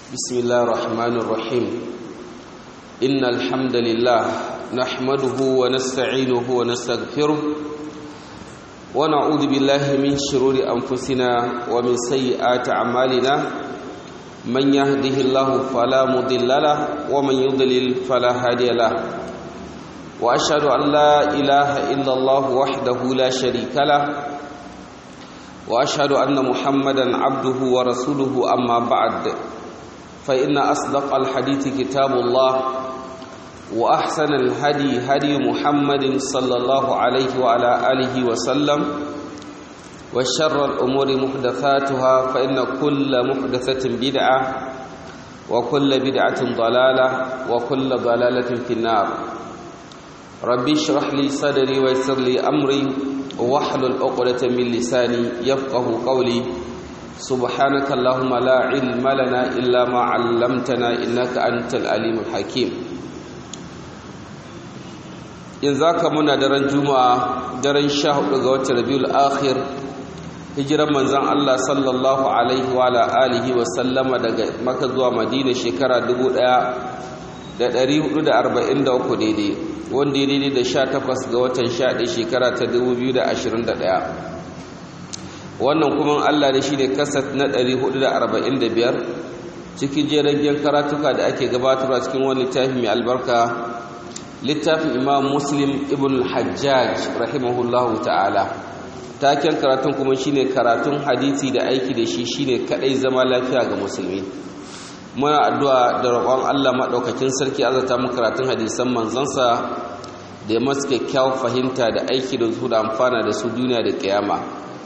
بسم الله الرحمن الرحيم إن الحمد لله نحمده ونستعينه ونستغفره ونعوذ بالله من شرور أنفسنا ومن سيئات أعمالنا من يهده الله فلا مضل له ومن يضلل فلا هادي له وأشهد أن لا إله إلا الله وحده لا شريك له واشهد ان محمدا عبده ورسوله اما بعد فان اصدق الحديث كتاب الله واحسن الهدي هدي محمد صلى الله عليه وعلى اله وسلم وشر الامور محدثاتها فان كل محدثه بدعه وكل بدعه ضلاله وكل ضلاله في النار ربي اشرح لي صدري ويسر لي امري واحلل عقدة من لساني يفقه قولي سبحانك اللهم لا علم لنا إلا ما علمتنا إنك أنت العليم الحكيم in zaka muna daren juma'a daren sha hudu ga watan rabiul akhir hijiran manzon Allah sallallahu alaihi wa alihi wa sallama daga maka zuwa madina shekara 1443 daidai wanda ya daidai da sha takwas ga watan sha ɗaya shekara ta dubu biyu da ashirin da ɗaya wannan kuma allah da shi ne kasat na ɗari hudu da arba'in da biyar cikin jeragen karatuka da ake gabatarwa cikin wani littafi mai albarka littafin imam muslim ibn hajjaj rahimahullahu ta'ala taken karatun kuma shine karatun hadisi da aiki da shi shine kadai zama lafiya ga musulmi muna addu'a da roƙon Allah maɗaukakin sarki azata mu karatun hadisan manzansa da ya masu kyakkyawar fahimta da aiki da su da amfana da su duniya da ƙiyama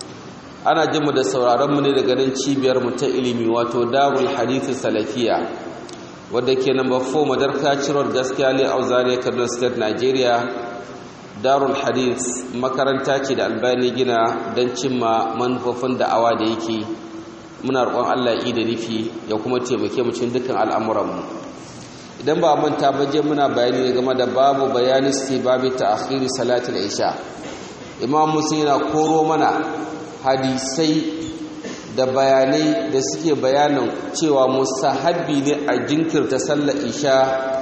ana jin mu da sauraron mu ne daga nan cibiyar mu ta ilimi wato darul hadisi salafiya wadda ke namba 4 madarka ciror gaskiya le auzare kaduna state nigeria darul hadis makaranta ce da albani gina don cimma manufofin da'awa da yake muna roƙon Allah yi da nufi ya kuma taimake mu cikin dukkan al'amuranmu idan ba manta ba je muna bayani ne game da babu bayani babu ta'khiri salatul isha imam muslim yana koro mana hadisai da bayanai da suke bayanin cewa mustahabbi ne a jinkirta sallar isha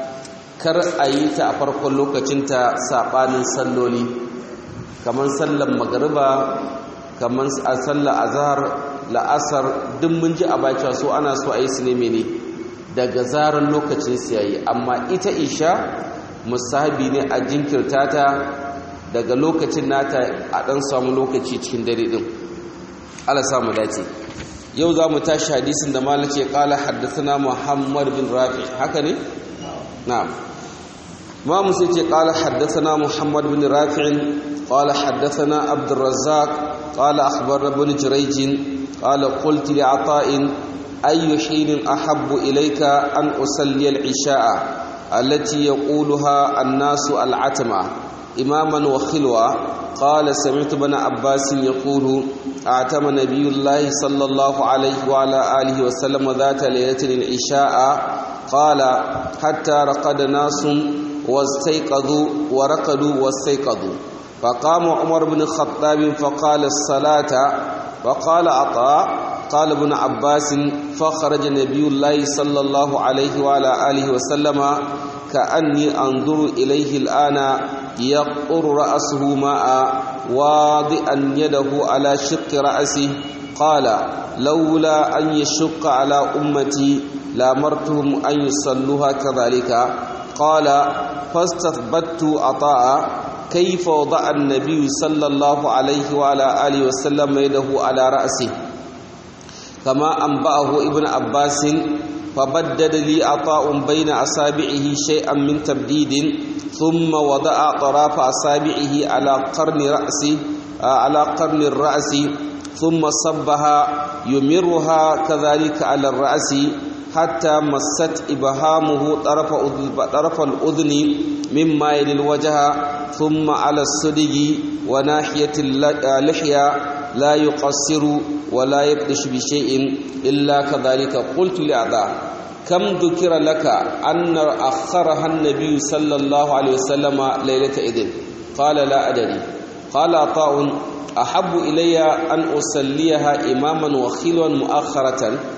kar a yi ta a farkon lokacinta saɓanin salloli kamar sallar magariba kamar a sallar azhar la'asar duk mun ji a baki so ana so a yi su ne mene daga zarar lokacin su yayi amma ita isha musahabi ne a jinkirta ta daga lokacin nata a dan samu lokaci cikin dare din Allah samu dace yau za mu tashi hadisin da malace kala haddathana Muhammad bin Rafi haka ne na'am ma musu ce kala haddathana Muhammad bin Rafi قال حدثنا عبد الرزاق قال أخبرنا ابن جريج قال قلت لعطاء أي حين أحب إليك أن أصلي العشاء التي يقولها الناس العتمة إماما وخلوة قال سمعت ابن عباس يقول أعتم نبي الله صلى الله عليه وعلى آله وسلم ذات ليلة العشاء قال حتى رقد ناس واستيقظوا ورقدوا واستيقظوا فقام عمر بن الخطاب فقال الصلاة وقال عطاء قال ابن عباس فخرج نبي الله صلى الله عليه وعلى آله وسلم كأني أنظر إليه الآن يقر رأسه ماء واضئا يده على شق رأسه قال لولا أن يشق على أمتي لامرتهم أن يصلوها كذلك قال فاستثبت عطاء كيف وضع النبي صلى الله عليه وعلى آله وسلم يده على رأسه كما أنبأه ابن عباس فبدد لي عطاء بين أصابعه شيئا من تبديد ثم وضع طراف أصابعه على قرن رأسه على قرن الرأس ثم صبها يمرها كذلك على الرأس حتى مست إبهامه طرف طرف الأذن مما يلي الوجه ثم على الصدق وناحية اللحية لا يقصر ولا يبدش بشيء إلا كذلك قلت لأعضاء كم ذكر لك أن أخرها النبي صلى الله عليه وسلم ليلة إذن قال لا أدري قال عطاء أحب إلي أن أصليها إماما وخلوا مؤخرة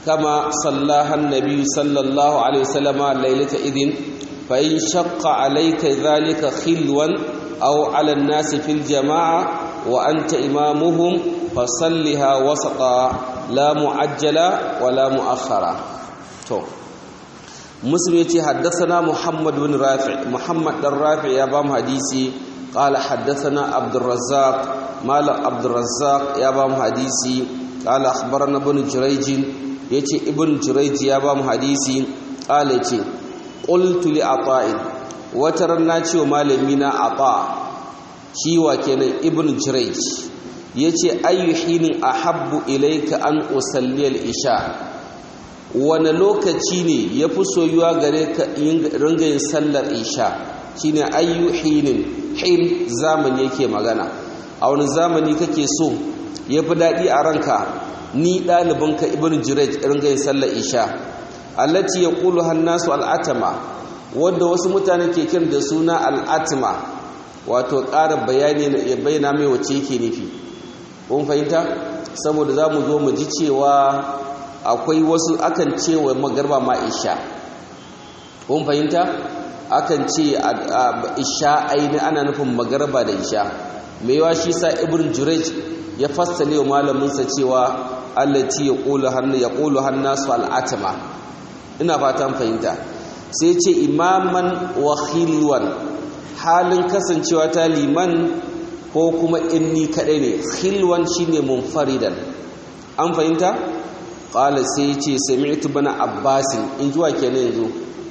كما صلاها النبي صلى الله عليه وسلم ليلة إذن فإن شق عليك ذلك خلوا أو على الناس في الجماعة وأنت إمامهم فصلها وسطا لا معجلا ولا مؤخرا تو مسلم يتي حدثنا محمد بن رافع محمد بن رافع يا بام حديثي قال حدثنا عبد الرزاق مال عبد الرزاق يا بام حديثي قال أخبرنا ابن جريج يتي ابن جريج يا بام حديثي قال يتي قلت لعطاء وترنا تشو مالمينا عطاء شيوا كان ابن جريج yace ayu hinin ahabbu ilayka an usalli al-isha wani lokaci ne yafi soyuwa gare ka ringa yin sallar isha shine ayu hinin hin zamani yake magana a wani zamani kake so yafi dadi a ranka ni ɗalibinka ibn jirej ringa yin sallar isha allati yaqulu hannasu al'atama wanda wasu mutane ke kiran da suna al'atma wato ƙara bayani ya bayyana mai wace yake nufi kun fahimta saboda za mu zo mu ji cewa akwai wasu akan cewa magarba ma isha kun fahimta akan ce isha aini ana nufin magarba da isha mai yawa shi sa ibn jurej ya fassale wa malaminsa cewa allati yaqulu hannu yaqulu hannasu al'atma ina fatan fahimta sai ce imaman wa khilwan halin kasancewa ta liman ko kuma inni kadai ne khilwan shine munfaridan an fahimta qala sai ce sami'tu bana abbasin in juwa kenan yanzu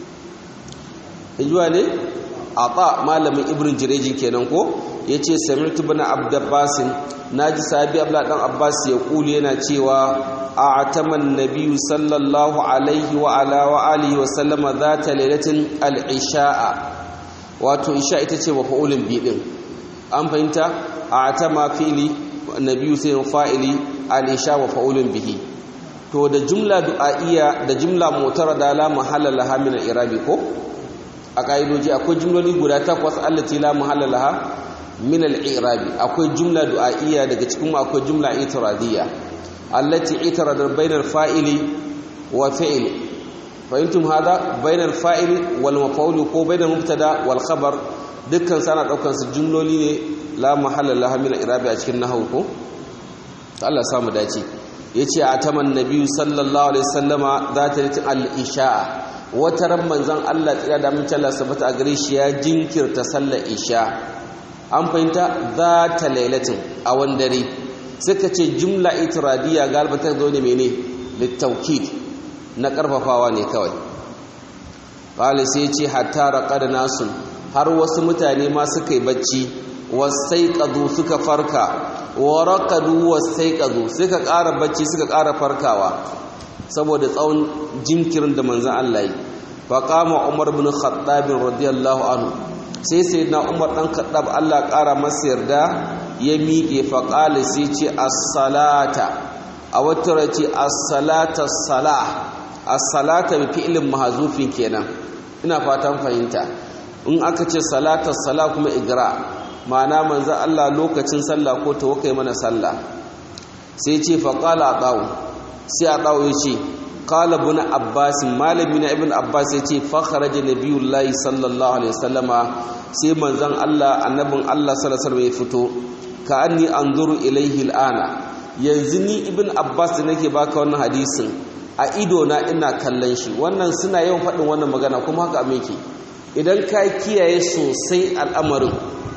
in juwa ne ata malamin ibn jireji kenan ko yace sami'tu bana abdabbasin naji sahabi abla dan abbas ya kuli yana cewa a'taman nabiyyu sallallahu alaihi wa ala wa alihi wa sallama zata lailatin al-isha'a wato isha ita ce mafa'ulin bi din an fahimta a'tama fi'li nabiyyu sai fa'ili al-isha wa fa'ulun bihi to da jumla du'a'iyya da jumla mutarada la mahalla laha min al-i'rabi ko a kaidoji akwai jumloli guda takwas allati la mahalla laha min al-i'rabi akwai jumla du'a'iyya daga cikin akwai jumla itiradiyya allati itarada bainal fa'ili wa fi'li fahimtum hada bainal fa'ili wal maf'ul ko bainal mubtada wal khabar dukkan sana daukan su jumloli ne la mahalla laha min al-i'rabi a cikin nahwu ko Allah ya samu dace yace ataman nabiyyu sallallahu alaihi wasallama zata al-isha'a wata ran manzon Allah tsira da mun Allah sabata a gare shi ya jinkirta sallar isha an fahimta za ta lailatin a wandare suka ce jumla itiradiya galiba ta zo ne mene littaukid na karfafawa ne kawai qala sai ce hatta raqada nasun har wasu mutane ma suka yi bacci wasaiqadu suka farka wa raqadu wasaiqadu suka ƙara bacci suka ƙara farkawa saboda tsawon jinkirin da manzon Allah yi faqama umar ibn khattab radiyallahu anhu sai sai na umar ɗan kaɗab allah ƙara masa yarda ya miƙe faƙali sai ce assalata a wata race assalata salah assalata bi fi'ilin mahazufin kenan ina fatan fahimta in aka ce salata salah kuma igra ma'ana manzo allah lokacin sallah ko ta wakai mana sallah sai ce faƙala a ɗawo sai a ɗawo ya ce qala ibn abbas malami na ibn abbas yace fa kharaja nabiyullahi sallallahu alaihi wasallama sai manzon Allah annabin Allah sallallahu alaihi wasallam ya fito ka anni anzuru ilaihi al'ana yanzu ni ibn abbas da nake baka wannan hadisin a ido na ina kallon shi wannan suna yawan faɗin wannan magana kuma haka me yake idan ka kiyaye sosai al'amarin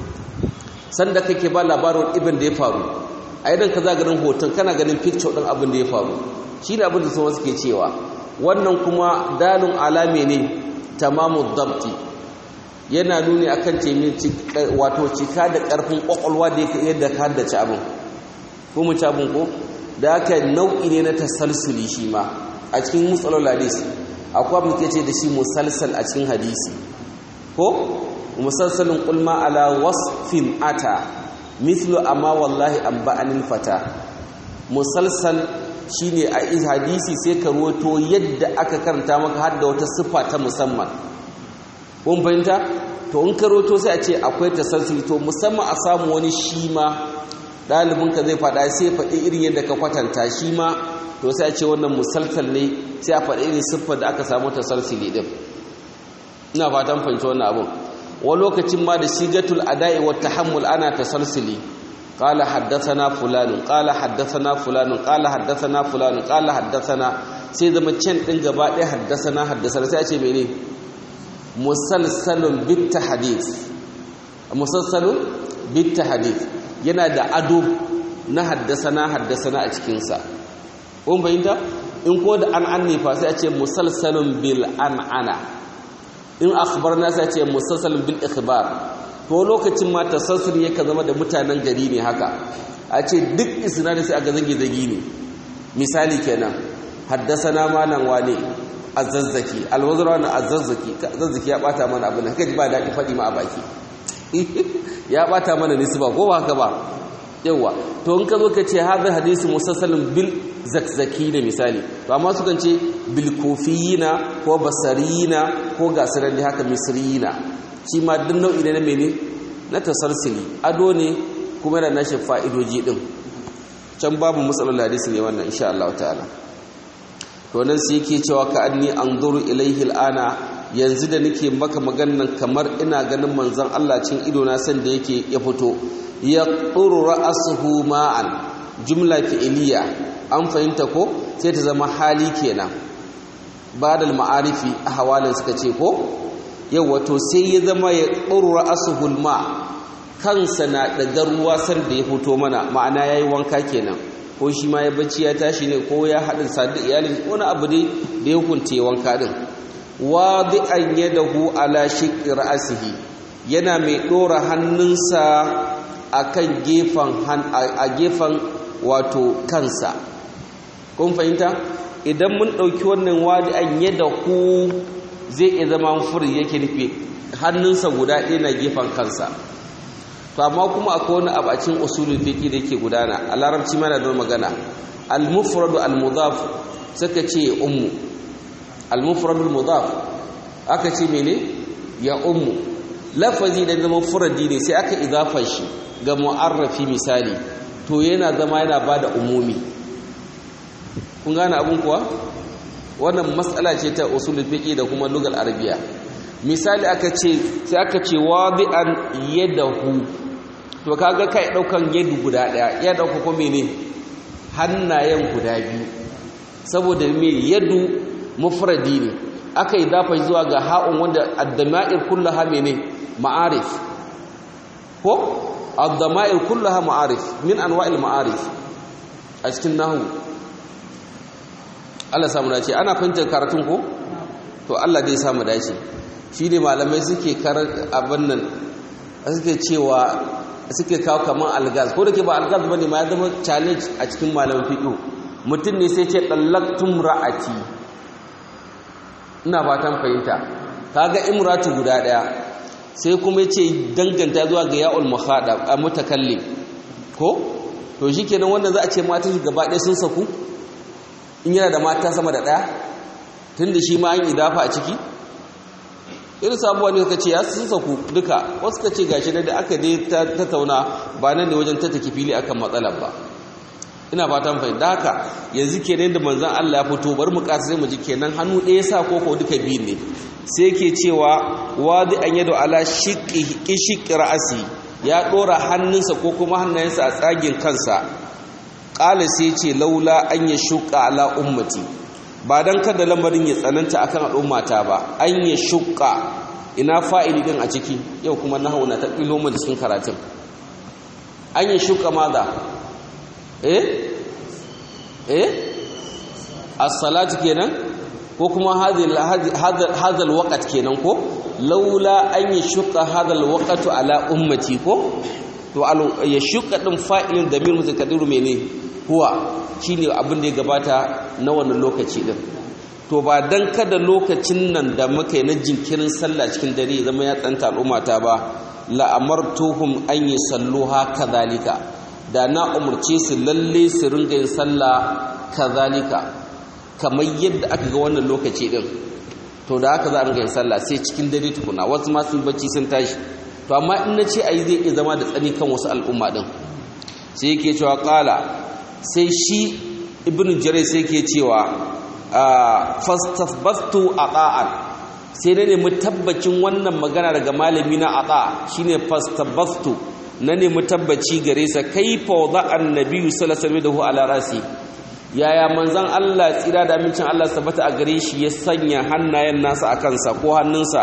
sanda kake ba labarin ibn da ya faru a idan ka za ganin hoton kana ganin picture ɗin abin da ya faru shi ne abin da sun suke cewa wannan kuma dalin alame ne tamamu dabti yana nuni akan temin wato cika da ƙarfin ƙwaƙwalwa da yadda ka haddace abin ko mu abin ko da aka nau'i ne na tasalsuli shi ma a cikin musalol hadis akwai abin da ce da shi musalsal a cikin hadisi ko musalsalin kulma ala wasfin ata mislu amma wallahi an ba'anin fata musalsal shine a hadisi sai ka ruwato yadda aka karanta maka har da wata siffa ta musamman kun fahimta to in ka ruwato sai a ce akwai tasalsuli to musamman a samu wani shi ma ɗalibinka zai faɗa sai faɗi irin yadda ka kwatanta shi ma to sai a ce wannan musalsal ne sai a faɗi irin siffar da aka samu tasalsili din ina fatan fahimci wannan abun wani lokacin ma da shigatul ada'i wa tahammul ana tasalsili qala haddathana fulanun qala haddathana fulanun qala haddathana fulanun qala haddathana sai zama can din gaba ɗaya haddathana haddathana sai a ce mene musalsalun bit tahdith musalsalun bit tahdith yana da ado na haddasana haddasana a cikinsa kun fahimta in ko da an an fa sai a ce musalsalun bil an'ana in akhbarna sai a ce musalsalun bil ikhbar to lokacin ma tasassul yake zama da mutanen gari ne haka a ce duk isnadin sai aga zage zagi ne misali kenan haddasana malam wane azazzaki alwazra na azazzaki azazzaki ya bata mana abin haka ba daɗi faɗi ma a baki ya bata mana nisba ko ba haka ba yawa to in ka zo ka ce hadha hadisi musassalin bil zakzaki ne misali to amma sukan ce bil kufiyina ko basariyina ko gasiran da haka misriyina shi ma duk nau'i ne na mene na tasarsili ado ne kuma da nashi fa'idoji din can babu matsalar hadisi ne wannan insha Allah ta'ala to nan sai yake cewa ka anni anzuru ilaihi al'ana yanzu da nake maka maganan kamar ina ganin manzon Allah cin ido na san da yake ya fito ya tsuru ra'asuhu ma'an jumla fi'iliya an fahimta ko sai ta zama hali kenan badal ma'arifi a hawalin suka ce ko yau wato sai ya zama ya tsuru ra'asuhu ma kansa na daga ruwa san da ya fito mana ma'ana yayi wanka kenan ko shi ma ya bacci ya tashi ne ko ya haɗin sadu iyalin wani abu dai da ya hukunta wanka din wadi'an yadahu ala shiqqi ra'sihi yana mai dora hannunsa akan gefen a gefen wato kansa kun fahimta idan mun dauki wannan wadi'an yadahu zai iya zama furi yake nufi hannunsa guda ɗaya na gefen kansa to amma kuma akwai wani abu a cikin usulul fiqi da yake gudana a larabci mana da magana al-mufradu al-mudaf suka ce ummu al-mufradul mudaf aka ce mene ya ummu lafazi da zama furadi ne sai aka idafa shi ga mu'arrafi misali to yana zama yana bada umumi kun gane abun kuwa wannan matsala ce ta usulul fiqi da kuma lugal arabiya misali aka ce sai aka ce wadi'an yadahu to kaga kai daukan yadu guda daya ya dauka ko mene hannayen guda biyu saboda me yadu mufradi ne aka yi dafa zuwa ga ha'un wanda addama'ir kullaha mene ma'arif ko addama'ir kullaha ma'arif min anwa'il ma'arif a cikin nahu Allah samu dace ana fahimtar karatun ko to Allah dai samu dace shi ne malamai suke karar abin nan suke cewa suke kawo kaman algaz ko da ke ba algaz bane ma ya zama challenge a cikin malaman fiqh mutum ne sai ce dallaktum ra'ati ina fatan fahimta kaga imratu guda daya sai kuma yace danganta zuwa ga ya'ul mukhadab a mutakallim ko to shikenan wanda za a ce mata shi gaba ɗaya sun saku in yana da mata sama da ɗaya tunda shi ma an idafa a ciki irin sabuwa ne suka ce ya sun saku duka wasu ka ce gashi da aka dai tattauna ba nan ne wajen tattaki fili akan matsalar ba ina fatan fahimta haka yanzu kenan da manzon Allah ya fito bar mu kasa sai mu ji kenan hannu ɗaya sa ko ko duka biyu ne sai yake cewa wadi an yado ala shiqqi shiqqi ra'asi ya dora hannunsa ko kuma hannayensa a tsagin kansa qala sai ce laula an yashqa ala ummati ba dan kada lamarin ya tsananta akan al'ummata ba an yashqa ina fa'ili din a ciki yau kuma nahwu na ta kilo mu cikin karatun an yashqa maza eh eh as-salatu kenan ko kuma hadal waqt kenan ko laula an yashqa hadal waqtu ala ummati ko to yashqa din fa'ilin damir mutakaddiru mene huwa shine abin da ya gabata na wannan lokaci din to ba dan kada lokacin nan da muka yi na jinkirin sallah cikin dare zama ya tsanta al'ummata ba la amartuhum an yusalluha kadhalika da na umarce su lalle su ringa yin sallah kazalika kamar yadda aka ga wannan lokaci din to da haka za a ringa yin sallah sai cikin dare tukuna wasu ma sun bacci sun tashi to amma in na ce ayi zai iya zama da tsani kan wasu al'umma din sai yake cewa kala sai shi ibn jarir sai ke cewa fastasbastu ata'an sai na nemi tabbacin wannan magana daga malami na ata shine fastasbastu na nemi tabbaci gare sa kaifa wada annabi sallallahu alaihi wasallam ala rasi yaya manzon Allah tsira da amincin Allah sabata a gare shi ya sanya hannayen nasa a kansa ko hannunsa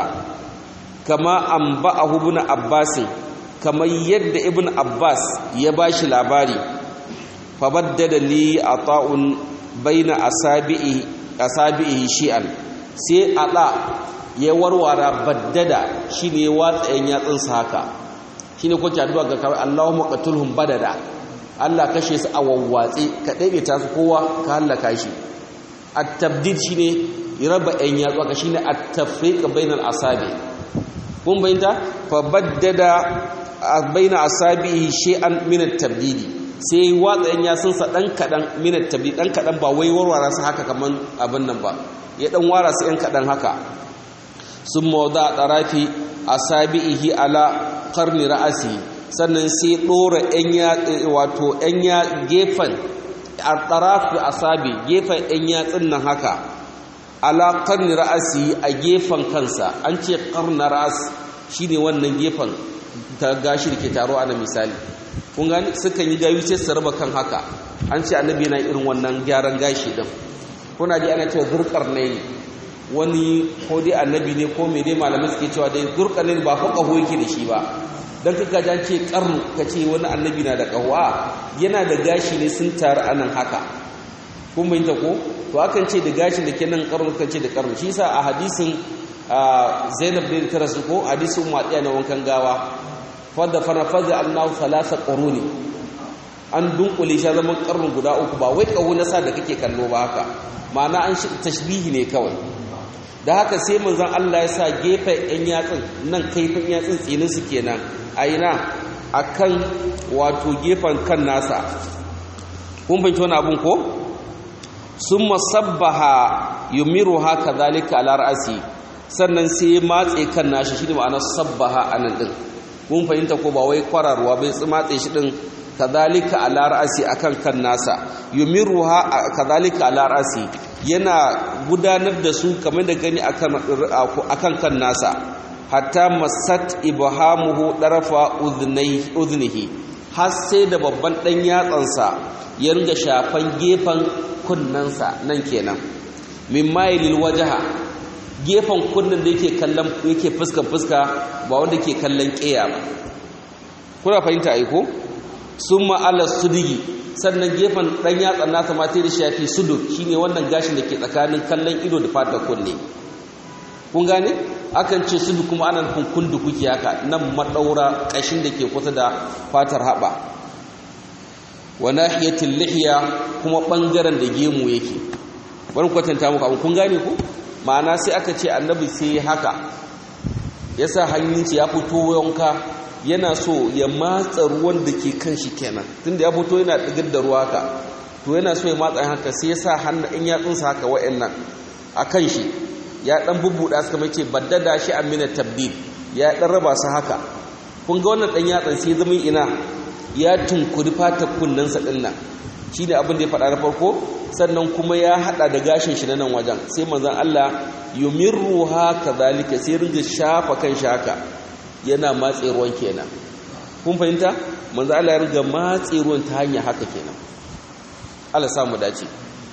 kama anba'ahu ibn Abbas kamar yadda ibn Abbas ya bashi labari fa baddada li ata'un baina asabi'i asabi'i shi'an sai ada ya warwara baddada shine ya watsa yan yatsunsa haka shine ko addu'a ga kawai Allahumma qatulhum badada Allah kashe su a wawwatse ka daidaita su kowa ka halaka shi at-tabdid shine raba yan yatsu ka shine at-tafriq bainal asabi kun bayyana fa baddada baina asabihi shay'an min at-tabdidi sai watsa yan yatsunsa dan kadan min at-tabdid dan kadan ba wai warwara su haka kaman abin nan ba ya dan wara su yan kadan haka sun mawda tarafi asabihi ala qarni ra'asi sannan sai dora yan ya wato yan ya gefen tarafi asabi gefen yan yatsin nan haka ala qarni ra'asi a gefen kansa an ce qarna ra'as shine wannan gefen ta gashi da ke taro ana misali kun gani sukan yi gayu sai su raba kan haka an ce annabi yana irin wannan gyaran gashi din kuna ji ana cewa zurkar ne wani ko dai annabi ne ko me dai malamai suke cewa dai zurkar ne ba fa kaho yake da shi ba dan kaka jan ce karnu kace wani annabi na da kawa yana da gashi ne sun taru anan haka kun bayyana ko to akan ce da gashin da ke nan karnu kan ce da karnu shi yasa a hadisin Zainab bin Tarasu ko hadisin Mu'adiyya na wankan gawa fadda fana fadda annahu thalatha quruni an dunkule shi zaman karnu guda uku ba wai kawo nasa da kake kallo ba haka ma'ana an shi tashbihi ne kawai da haka sai manzon Allah ya sa gefen yan yatsin nan kaifin yatsin tsinin su kenan a ina akan wato gefen kan nasa kun fahimci wani abun ko summa sabbaha yumiruha kadhalika ala ra'si sannan sai ya matse kan nashi shi ne ma'anar sabbaha anan din kun fahimta ko ba wai kwararwa bai matse shi din kadhalika ala ra'si akan kan nasa yumiruha kadhalika ala ra'si yana gudanar da su kamar da gani akan akan kan nasa hatta masat ibhamuhu darafa udhnihi har sai da babban dan yatsansa ya ringa shafan gefen kunnansa nan kenan min mailil wajha gefen kunnen da yake kallon yake fuska fuska ba wanda ke kallon ƙeya ba kuna fahimta aiko summa ala sudigi sannan gefen dan yatsan nasa ma sai da shafi suduk shine wannan gashin da ke tsakanin kallon ido da fatar kunne kun gane akan ce sudu kuma ana nufin kundu kuke haka nan madaura kashin da ke kusa da fatar haba wa nahiyatil lihiya kuma bangaren da gemu yake bari kwatanta muku abun kun gane ku ma'ana sai aka ce annabi sai haka yasa hannunci ya fito wanka yana so ya matsa ruwan da ke kan shi kenan tunda ya fito yana digar da ruwa haka to yana so ya matsa haka sai ya sa hannun in yatsunsa haka wa'annan a kan shi ya dan bubbuda suka mai ce baddada shi amina tabdil ya dan raba su haka kun ga wannan dan yatsan sai zama ina ya tunkuri fatar kunnensa din nan shine abin da ya faɗa na farko sannan kuma ya hada da gashin shi na nan wajen sai manzon Allah yumirruha kadhalika sai ringa shafa kan shi haka yana matse ruwan kenan kun fahimta manzon Allah ya ringa matse ruwan ta hanya haka kenan Allah sa mu dace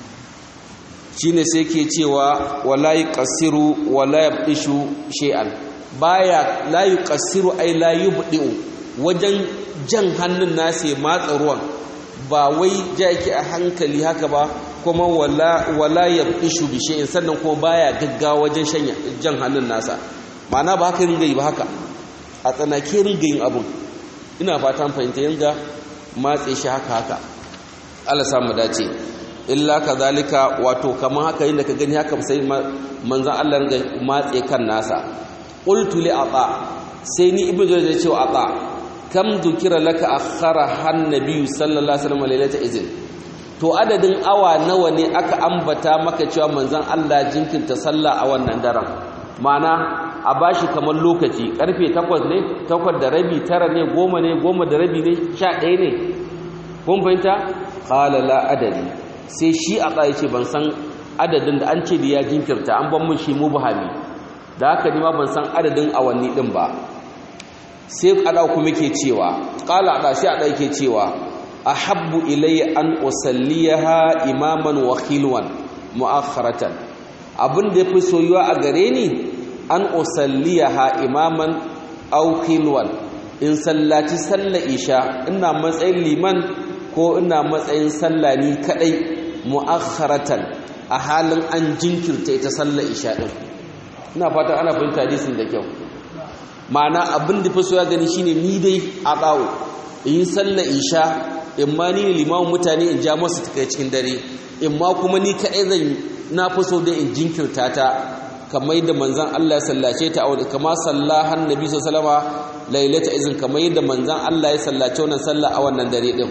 shine sai ke cewa wala yuqassiru wala yabdishu shay'an baya la yuqassiru ay la yubdi'u wajen jan hannun nasa ya matsa ruwan ba wai ja yake a hankali haka ba kuma wala wala yabdishu bi shay'in sannan kuma baya gaggawa wajen shanya jan hannun nasa ma'ana ba haka ringa yi ba haka a tsanake ringa yin abun ina fatan fahimta yanga matse shi haka haka Allah samu dace illa kazalika wato kaman haka yin da ka gani haka sai manzon Allah ringa matse kan nasa qultu li ata sai ni ibnu jarir ya ce wa ata kam dukira laka akhara han nabiy sallallahu alaihi wasallam lailata izin to adadin awa nawa ne aka ambata maka cewa manzon Allah jinkirta sallah a wannan daren mana a bashi kamar lokaci karfe 8 ne 8 da rabi 9 ne 10 ne 10 da rabi ne 11 ne kun fahimta qala la adari sai shi a tsaye ce ban san adadin da an ce da ya jinkirta an ban mun shi mubhami da haka ni ma ban san adadin awanni din ba sai ada kuma ke cewa qala ada sai ada yake cewa ahabbu ilayya an usalliyaha imaman wa khilwan mu'akharatan abin da yafi soyuwa a gare ni an usalliyaha imaman aw khilwan in sallaci sallar isha ina matsayin liman ko ina matsayin sallah ni kadai mu'akharatan a halin an jinkirta ita sallar isha din ina fatan ana fahimta hadisin da kyau ma'ana abin da fi so ya gani shine ni dai a bawo in yi sallar isha in ma ni ne limamin mutane in ja masu takai cikin dare in ma kuma ni kaɗai zan na fi so dai in jinkirta ta kamar yadda manzan Allah ya sallace ta a kama sallahan nabi sallama lailata izin kamar yadda manzan Allah ya sallace wannan sallah a wannan dare din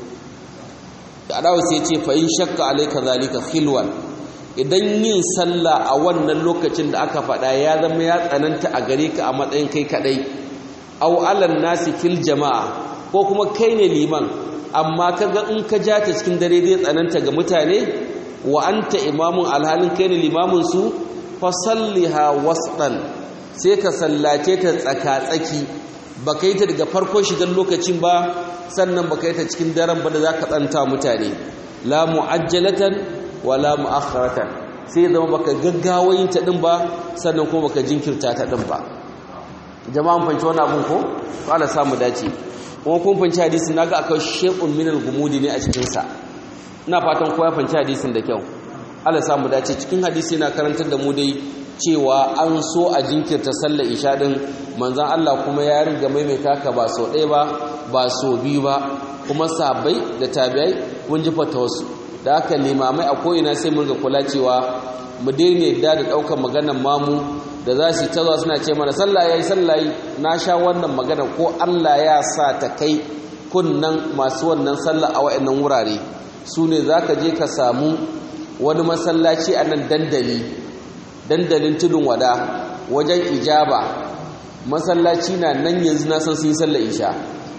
adawa sai ce fa in shakka alayka zalika khilwan idan yin sallah a wannan lokacin da aka faɗa ya zama ya tsananta a gare ka a matsayin kai kadai aw alan nasi fil jama'a ko kuma kai ne liman amma kaga in ka ja ta cikin dare zai tsananta ga mutane wa anta imamun alhalin kai ne limamin su fa salliha wasdan sai ka sallace ta tsaka-tsaki baka yi ta daga farko shigan lokacin ba sannan baka yi ta cikin daren ba da zaka tsanta mutane la mu'ajjalatan wala mu'akhkharatan sai zama baka gaggawa yin ta din ba sannan kuma baka jinkirta ta din ba jama'an fanci wani abun ko Allah samu dace kuma kun fanci hadisin naga akwai shay'un min al-gumudi ne a cikin sa ina fatan kowa fanci hadisin da kyau Allah samu dace cikin hadisi na karantar da mu dai cewa an so a jinkirta sallar isha din manzon Allah kuma ya riga maimaita ka ba so ɗaya ba ba so biyu ba kuma sabai da tabi'ai mun ji fatawarsu da haka limamai a ko'ina sai mun ga kula cewa mu daina yadda da ɗaukar maganar mamu da za su ta zuwa suna ce mana sallah yayi sallah na sha wannan magana ko Allah ya sa ta kai kunnan masu wannan sallah a wa'annan wurare su ne za ka je ka samu wani masallaci a nan dandali dandalin tudun wada wajen ijaba masallaci na nan yanzu na san sun yi sallah isha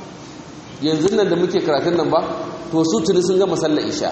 yanzu nan da muke karatun nan ba to su tuni sun gama sallah isha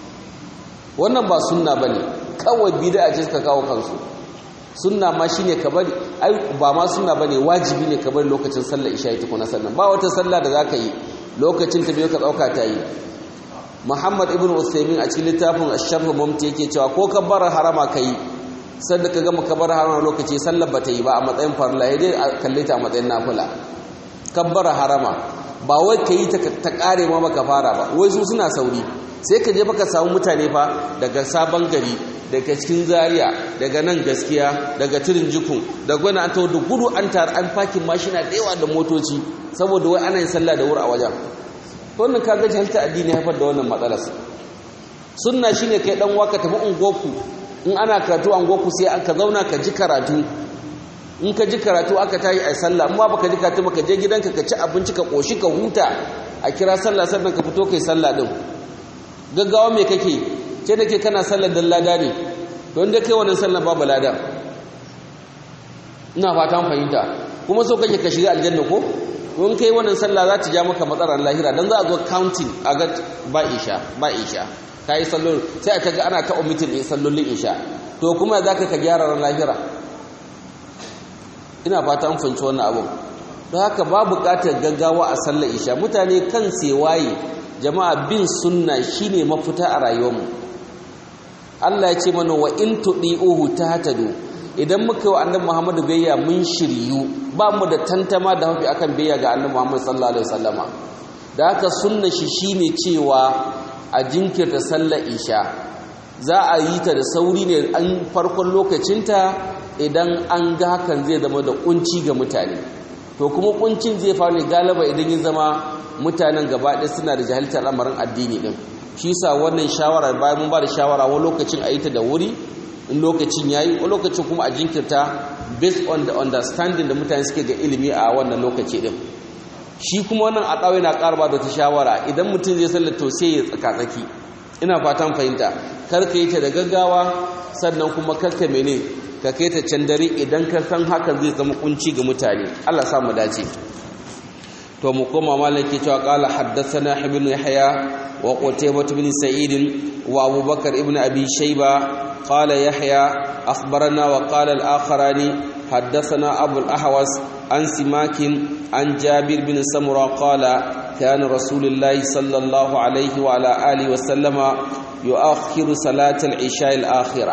wannan ba sunna bane kawai bid'a ce suka kawo kansu sunna ma shine ka bari ai ba ma sunna bane wajibi ne ka bari lokacin sallar isha ita kuna sannan ba wata sallah da zaka yi lokacin ta bai ka dauka ta yi Muhammad ibn Usaymin a cikin littafin Ash-Sharh Mumti yake cewa ko ka bar harama kai sanda ka gama ka bar harama lokaci sallar bata yi ba a matsayin farla sai dai kalle ta a matsayin nafila kabbar harama ba wai kai ta ta kare ma baka fara ba wai su suna sauri sai ka je baka samu mutane fa daga sabon gari daga cikin zaria daga nan gaskiya daga tirin jikun da gwani an tawo da gudu an tar an fakin mashina da yawa da motoci saboda wai ana yin sallah da wuri a wajen wannan kaga jahilta addini haifar da wannan matsalar sunna shine kai dan waka tafi ungoku in ana karatu ungoku sai aka zauna ka ji karatu in ka ji karatu aka tayi ai sallah amma baka ji karatu baka je gidanka ka ci abinci ka koshi ka huta a kira sallah sannan ka fito kai sallah din gaggawa me kake ce da ke kana sallar dan lada ne don da kai wannan sallar babu lada ina fatan fahimta kuma so kake ka shiga aljanna ko don kai wannan sallah za ta ja maka matsalar lahira dan za a zo counting a ga ba isha ba isha ka yi sallon sai aka ga ana ta omitin ɗin sallolin isha to kuma za ka ka gyara ran lahira ina fata an fahimci wannan abun don haka ba buƙatar gaggawa a sallar isha mutane kan waye jama'a bin sunna shine mafita a rayuwarmu Allah ya ce mana wa in tudi'uhu tahtadu idan muka yi wa annabi Muhammadu biyayya mun shiryu ba mu da tantama da hafi akan biyayya ga annabi Muhammad sallallahu alaihi wasallama da haka sunna shi shine cewa a jinkirta sallar isha za a yi ta da sauri ne an farkon lokacinta idan an ga hakan zai zama da kunci ga mutane to kuma kuncin zai faru ne galaba idan ya zama mutanen gaba ɗaya suna da jahiltar lamarin addini din shi sa wannan shawara bayan mun ba da shawara wani lokacin a yi ta da wuri in lokacin ya yi wani lokacin kuma a jinkirta based on the understanding da mutane suke ga ilimi a wannan lokaci din shi kuma wannan a ɗawai na ƙarba da ta shawara idan mutum zai sallar to sai ya tsaka-tsaki ina fatan fahimta kar ka yi ta da gaggawa sannan kuma kar ka mene ka kai ta can dare idan ka san hakan zai zama kunci ga mutane Allah sa mu dace to mu koma malaki cewa qala haddathana ibn yahya wa qutaybah ibn sa'id wa abubakar ibn abi shayba qala yahya akhbarana wa qala al-akharani haddathana abu al-ahwas an simakin an jabir bin samura qala kana rasulullahi sallallahu alaihi wa ala alihi wa sallama yu'akhiru salat al-isha al-akhirah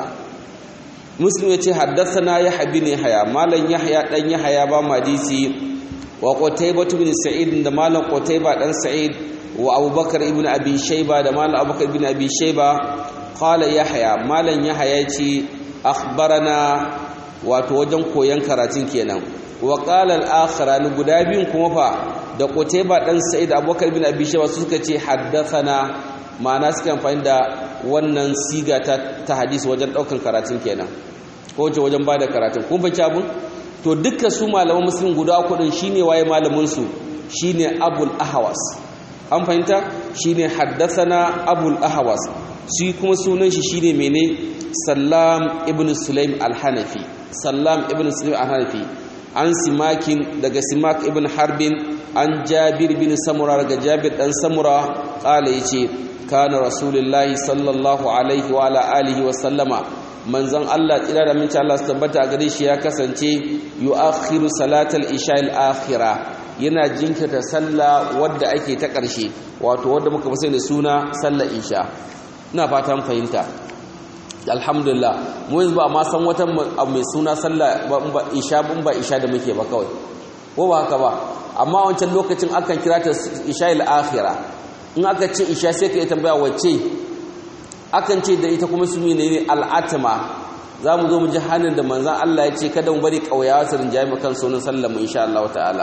muslim yace haddathana yahya bin yahya malan yahya dan yahya ba madisi wa qutaybah ibn sa'id da malam qutaybah dan sa'id wa abubakar ibn abi shayba da malam abubakar ibn abi shayba qala yahya malam yahya yace akhbarana wato wajen koyan karatun kenan wa qala al-akharan guda biyun kuma fa da qutaybah dan sa'id abubakar ibn abi shayba suka ce haddathana ma'ana suka amfani da wannan siga ta ta hadisi wajen daukan karatun kenan ko wajen bada karatun kun fahimci abun to dukkan su malaman musulun guda kudin shine waye malaminsu shine abul ahwas an fahimta shine haddathana abul ahwas shi kuma sunan shi shine mene sallam ibn sulaim al-hanafi sallam ibn sulaim al-hanafi an simakin daga simak ibn harbin an jabir bin samura daga jabir dan samura kala yace kana rasulullahi sallallahu alaihi wa ala alihi wa sallama manzon Allah tsira da minci Allah su tabbata gare shi ya kasance yu'akhiru salatal isha al-akhirah yana jinkirta sallah wadda ake ta ƙarshe wato wadda muka fi da suna sallar isha ina fatan fahimta alhamdulillah mu yanzu ba ma san wata mai suna sallah ba isha bun ba isha da muke ba kawai ko ba haka ba amma wancan lokacin akan kira ta isha al-akhirah in aka ce isha sai ka yi tambaya wacce akan ce da ita kuma su ne ne al'atama za mu zo mu ji hannun da manzan Allah ya ce kada mu bari ƙauyawa su rinjaye makan sunan sallar mu insha Allah ta'ala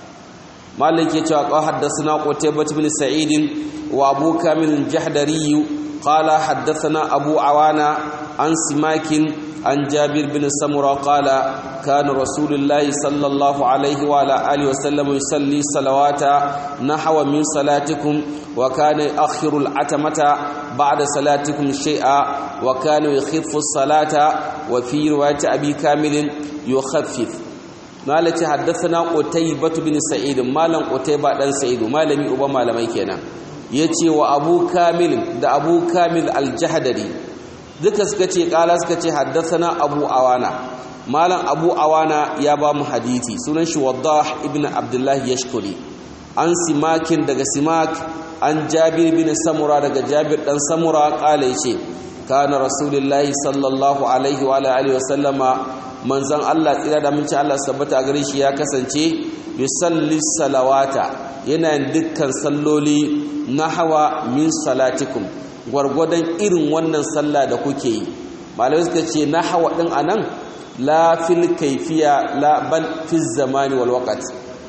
malik ya cewa qaw haddathana qutaybah ibn sa'id wa abu kamil jahdari qala haddathana abu awana an simakin an jabir bin samura qala kana rasulullahi sallallahu alaihi wa ala alihi wa sallam yusalli salawata nahwa min salatikum wa kana akhiru al-atamata بعد صلاتكم شيئا وكان يخف الصلاة وفي رواية أبي كامل يخفف مالك حدثنا قتيبة بن سعيد مالا قتيبة بن سعيد مالمي أبا مالمي كنا يتي وأبو كامل دا أبو كامل الجهدري duka suka ce kala suka ce haddathana abu awana malam abu awana ya ba mu hadisi sunan shi waddah ibn abdullah yashkuri an simakin daga simak an jabir bin samura daga jabir dan samura kala yace kana rasulullahi sallallahu alaihi wa alihi wa sallama manzon Allah tsira da minci Allah sabbata a gare shi ya kasance yusalli salawata yana dukkan salloli nahwa min salatikum gwargwadon irin wannan sallah da kuke yi malamai suka ce nahwa din anan la fil kaifiya la bal fi zamani wal waqt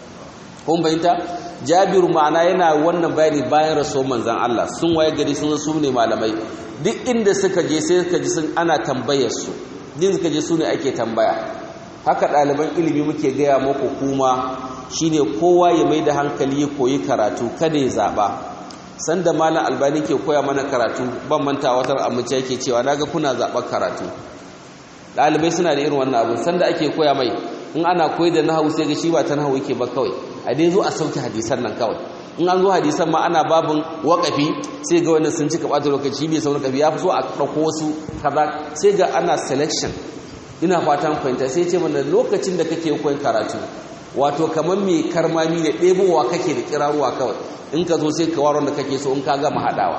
kun bayyanta jabiru ma'ana yana wannan bayani bayan rasuwar manzan Allah sun waye gari sun su ne malamai duk inda suka je sai suka ji sun ana tambayar su din suka je su ne ake tambaya haka ɗaliban ilimi muke gaya muku kuma shine kowa ya mai da hankali ya koyi karatu kada ya zaɓa sanda malam albani ke koya mana karatu ban manta watar amince yake cewa naga kuna zaɓar karatu ɗalibai suna da irin wannan abu sanda ake koya mai in ana koyi da nahawu sai ga shi ba ta nahawu yake ba kawai a dai zo a sauke hadisan nan kawai in an zo hadisan ma ana babin waƙafi sai ga wannan sun cika ɓata lokaci bai sauran kafi ya fi so a ɗauko wasu kaza sai ga ana selection ina fatan fahimta sai ce mana lokacin da kake koyi karatu wato kamar mai karmami da ɗebowa kake da kiraruwa kawai in ka zo sai ka waron da kake so in ka gama haɗawa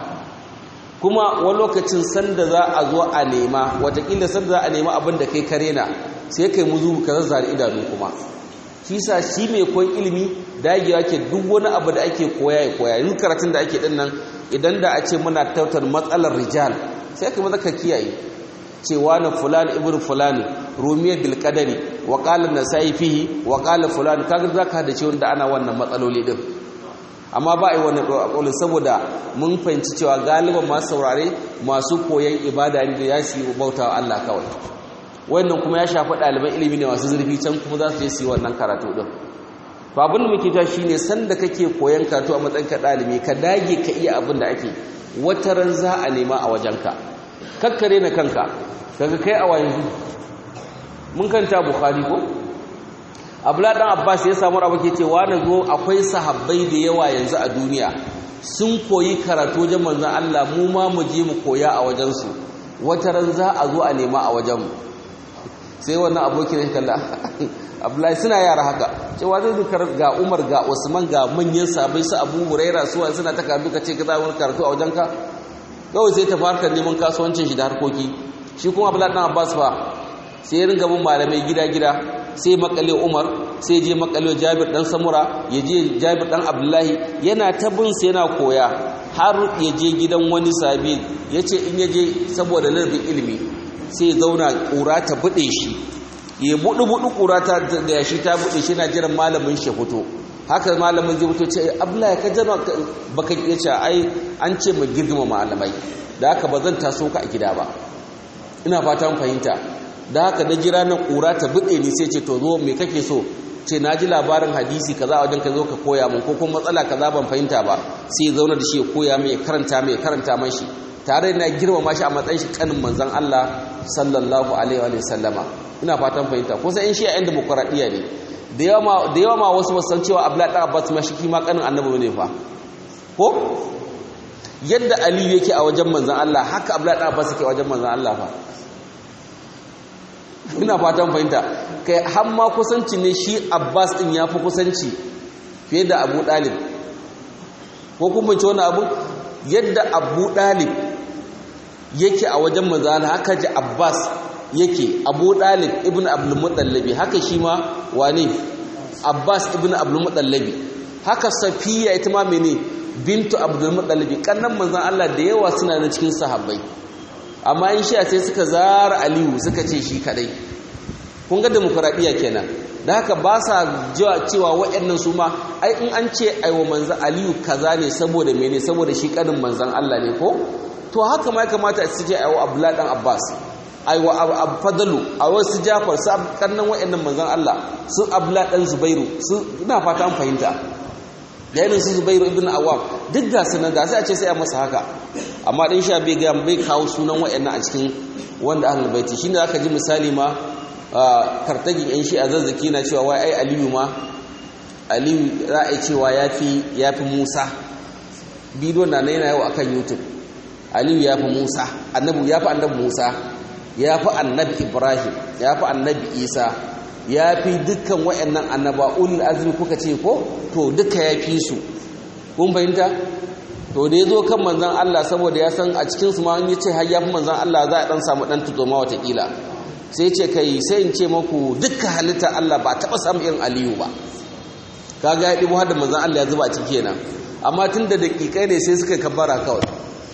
kuma wani lokacin sanda za a zo a nema watakila sanda za a nema abin da kai kare na sai kai muzu ka zazzare idanu kuma shi sa shi mai koyon ilimi dagewa ke duk wani abu da ake koya ya koya yin karatun da ake din nan idan da a ce muna tautar matsalar rijal sai ka maza ka kiyaye cewa na fulan ibn fulani rumiyar bil qadari wa qala nasai fihi wa qala fulan kaga zaka da ce wanda ana wannan matsaloli din amma ba a yi wannan ƙaƙulun saboda mun fahimci cewa galiban masu saurare masu koyon ibada ne da ya su yi bauta wa Allah kawai wannan kuma ya shafi ɗaliban ilimi ne masu zurfi can kuma za su je su yi wannan karatu ɗin to abin da muke ta shi ne sanda kake koyon karatu a matsayin ka ɗalibi ka dage ka iya abin da ake wata ran za a nema a wajenka kakkare na kanka kaga kai a yanzu mun kanta bukhari ko abdullahi dan abbas ya samu abu ke cewa na zo akwai sahabbai da yawa yanzu a duniya sun koyi karatu wajen manzon Allah mu ma mu je mu koya a wajensu wata ran za a zo a nema a wajenmu sai wannan abokin ya kalla abdullahi suna yara haka cewa zai zukar ga umar ga usman ga manyan sabai su abu huraira suwa suna ta karatu ka ce ka za wani karatu a wajenka kawai sai ta fara neman kasuwancin shi da harkoki shi kuma abdullahi dan abbas fa sai ya ringa bin malamai gida-gida sai makale umar sai je makale jabir dan samura ya je jabir dan abdullahi yana ta bin sai yana koya har ya je gidan wani sabi ya ce in ya je saboda larbin ilimi sai ya zauna ƙura ta buɗe shi ya buɗu-buɗu ƙura ta da shi ta buɗe shi na jiran malamin shi fito haka malamin zai fito ce abdullahi ka jana baka iya ce ai an ce mu girgima malamai da haka ba zan taso ka a gida ba ina fatan fahimta da haka na jira na ƙura ta buɗe ni sai ce to zo me kake so ce na ji labarin hadisi kaza a wajen ka zo ka koya min ko kuma matsala kaza ban fahimta ba sai ya zauna da shi ya koya mai ya karanta mai ya karanta man shi tare na girmama shi a matsayin shi kanin manzon Allah sallallahu alaihi wa sallama ina fatan fahimta ko sai in shi a yan demokradiya ne da yawa da yawa ma wasu ba san cewa Abdullahi dan Abbas ma shi kima kanin annabi ne fa ko yadda Aliyu yake a wajen manzon Allah haka Abdullahi dan Abbas yake a wajen manzon Allah fa ina fatan fahimta kai har ma kusanci ne shi abbas din ya fi kusanci fiye da abu dalib ko kuma ce wani abu yadda abu dalib yake a wajen manzana haka ji abbas yake abu dalib ibn abdulmutallabi haka shi ma wane abbas ibn abdulmutallabi haka safiya ita ma mene bintu abdulmutallabi kannan manzan allah da yawa suna na cikin sahabbai amma in sha sai suka zara aliyu suka ce shi kadai kun ga demokuraɗiyya kenan da haka ba sa jiwa cewa waɗannan su ma ai in an ce aiwa manzan aliyu kaza ne saboda mene saboda shi kanin manzan Allah ne ko to haka ma ya kamata su ce aiwa abdullahi dan abbas aiwa fadalu a wasu jafar su kannan waɗannan manzan Allah su abdullahi dan zubairu su ina fata an fahimta da irin su zubairu ibn awam duk da sanar da sai a ce sai a masa haka amma ɗan sha bai gaya bai kawo sunan wa'annan a cikin wanda ahlul baiti shine aka ji misali ma kartagin yan shi a zazzaki na cewa wai ai aliyu ma aliyu za a cewa yafi yafi musa bidiyon na yana yau akan youtube aliyu yafi musa annabi yafi annabi musa yafi annabi ibrahim yafi annabi isa yafi dukkan wa'annan annaba ulul azmi kuka ce ko to duka yafi su kun fahimta to da ya zo kan manzan Allah saboda ya san a cikinsu ma yi ce har ya fi manzan Allah za a ɗan samu ɗan tutoma watakila sai ce kai sai in ce maku dukkan halitta Allah ba taɓa samun irin aliyu ba kaga ya ɗibo har da manzan Allah ya zuba a ciki kenan amma tun da daƙiƙai ne sai suka kabbara kawai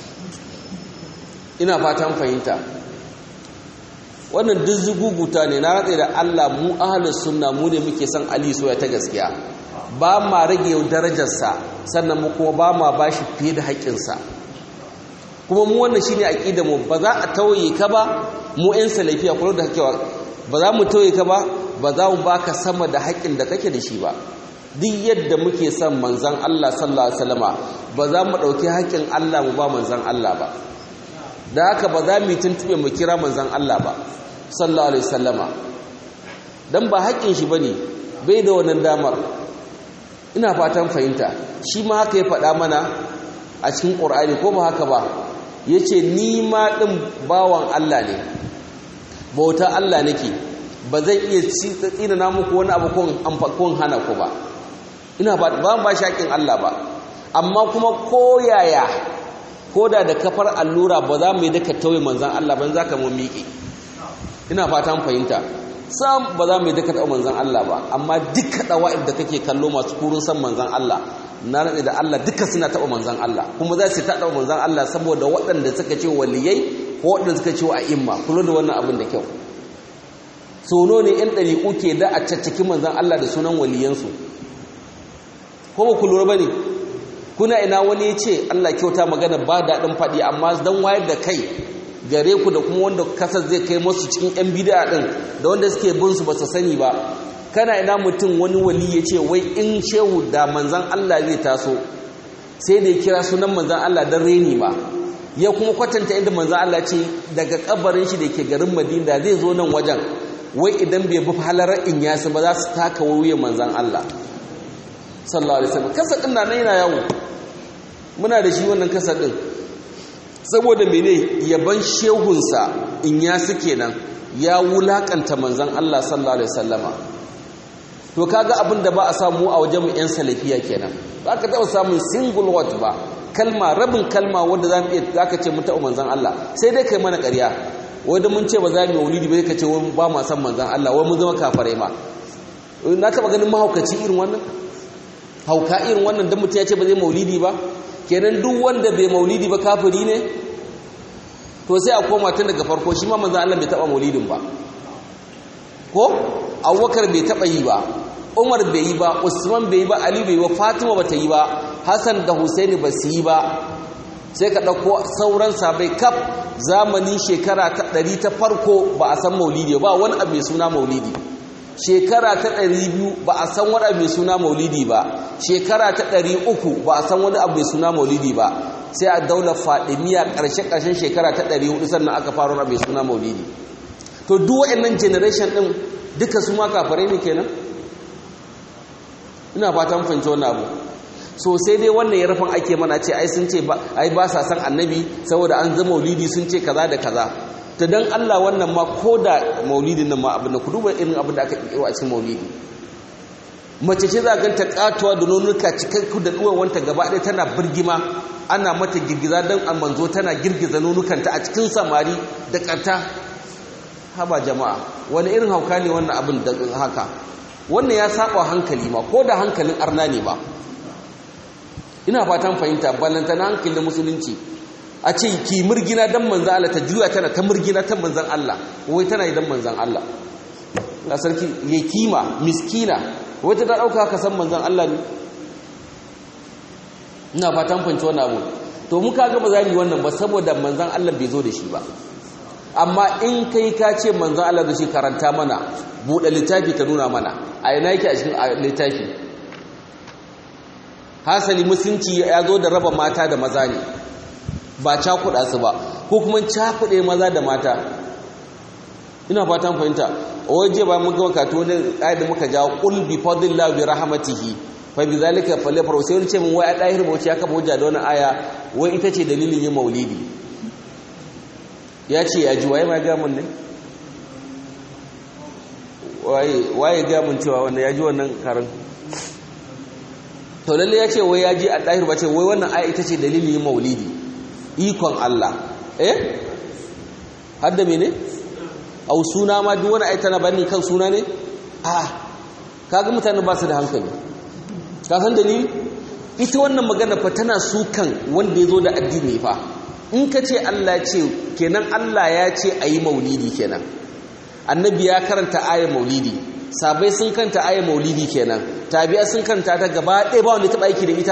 ina fatan fahimta wannan duk zuguguta ne na ratse da Allah mu ahlus sunna mu ne muke son Ali soya ta gaskiya ba ma rage darajarsa sannan mu kuma ba ma bashi fiye da haƙƙinsa kuma mu wannan shine aqida mu ba za a tauye ka ba mu ɗan salafiya kullu da hakewa ba za mu tauye ka ba ba za mu baka sama da haƙƙin da kake da shi ba duk yadda muke son manzon Allah sallallahu alaihi wasallama ba za mu dauki haƙƙin Allah mu ba manzon Allah ba da haka ba za mu tuntube mu kira manzon Allah ba sallallahu alaihi wasallama dan ba haƙƙin shi bane bai da wannan damar ina fatan fahimta shi ma haka ya faɗa mana a cikin ƙur'ani ko ba haka ba ya ce ni ma ɗin bawan Allah ne bauta Allah nake ba zai iya tsina na muku wani abu kun hana ku ba ina ba ba shaƙin Allah ba amma kuma koyaya ko da da kafar allura ba za mu yi daga tauye manzan Allah ban za ka mu miƙe ina fatan fahimta sam ba za mu yi duka taɓa manzan Allah ba amma duka ɗawa'ib da kake kallo masu kurun san manzan Allah na rantsi da Allah duka suna taɓa manzan Allah kuma za su taɓa manzan Allah saboda waɗanda suka ce waliyai ko waɗanda suka ce wa imma kula da wannan abin da kyau sono ne yan ɗariƙu ke da a caccaki manzan Allah da sunan waliyansu ko ba ku lura ba ne kuna ina wani ya ce Allah kyauta magana ba daɗin faɗi amma don wayar da kai gare ku da kuma wanda kasar zai kai masu cikin yan bid'a din da wanda suke bin su ba su sani ba kana ina mutum wani wali ya ce wai in shehu da manzan Allah zai taso sai da ya kira sunan manzan Allah don reni ba ya kuma kwatanta inda manzan Allah ce daga kabarin shi da ke garin Madina zai zo nan wajen wai idan bai bi halarar in yasu ba za su taka wuyan manzan Allah sallallahu alaihi wasallam kasa din nan yana yawo muna da shi wannan kasa din saboda mene yaban shehunsa in yasu kenan ya wulakanta manzan Allah sallallahu alaihi wasallama to kaga abin da ba a samu a wajen mu yan salafiya kenan ba ka taɓa samun single word ba kalma rabin kalma wanda za mu iya za ka ce mun taɓa manzan Allah sai dai kai mana ƙarya wanda mun ce ba za mu yi maulidi ba ka ce wani ba ma san manzan Allah wai mun zama kafarai ma na taɓa ganin mahaukaci irin wannan hauka irin wannan don mutum ya ce ba zai maulidi ba kenan duk wanda bai maulidi ba kafiri ne to sai a koma tun daga farko shi ma manzan Allah bai taɓa maulidin ba ko abubakar bai taɓa yi ba umar bai yi ba usman bai yi ba ali bai yi ba fatima ba ta yi ba hassan da husaini ba su yi ba sai ka ɗauko sauran sabai kaf zamanin shekara ta ɗari ta farko ba a san maulidi ba wani abu mai suna maulidi shekara ta ɗari biyu ba a san wani abu mai suna maulidi ba shekara ta ɗari uku ba a san wani abu mai suna maulidi ba sai a daular fadimiya ƙarshe-ƙarshen shekara ta ɗari hudu sannan aka fara wani abu mai suna maulidi to duk waɗannan generation ɗin duka su ma kafarai ne kenan ina fatan fahimci wannan abu so sai dai wannan ya rufin ake mana ce ai sun ce ai ba sa san annabi saboda an zama maulidi sun ce kaza da kaza ta dan Allah wannan ma ko da maulidin nan ma abin da ku duba irin abin da aka kiro a cikin maulidi mace ce za ga ta katuwa da nonuka cikakku da duwawanta gaba ɗaya tana birgima ana mata girgiza dan an manzo tana girgiza nonukanta a cikin samari da ƙarta haba jama'a wani irin hauka ne wannan abin da haka wannan ya saba hankali ma ko da hankalin arna ne ba ina fatan fahimta ballanta na hankalin musulunci a ce ki murgina dan manzan Allah ta juya tana ta murgina ta manzan Allah wai tana yi dan manzan Allah na sarki ya kima miskina wai ta dauka haka san manzan Allah ne ina fatan fahimci wannan abu to muka ga ba za mu yi wannan ba saboda manzan Allah bai zo da shi ba amma in kai ka ce manzan Allah da shi karanta mana buɗe littafi ka nuna mana a yana yake a cikin littafi hasali musulunci ya zo da raba mata da maza ne ba cakuɗa su ba ko kuma cakuɗe maza da mata ina fatan fahimta a waje ba mun gama kato wani da muka jawo ƙul bi fadlillah bi rahmatihi fa bi zalika falyafrahu sai wani ce mun wai a ɗahir bauchi ya kafa hujja da wani aya wai ita ce dalilin yin maulidi ya ce ya ji waye ma ga mun ne waye ga mun cewa wannan ya ji wannan karin to lalle ya ce wai ya ji a ɗahir ba ce wai wannan aya ita ce dalilin yin maulidi ikon Allah eh har da mene au suna ma duk wani aya tana bani kan suna ne a kaga mutane ba su da hankali ka san dalili ita wannan magana fa tana sukan wanda ya zo da addini fa in ka ce Allah ya ce kenan Allah ya ce a yi maulidi kenan annabi ya karanta ayar maulidi sabai sun kanta ayar maulidi kenan tabi'a sun kanta ta gaba ɗaya ba wanda taɓa aiki da ita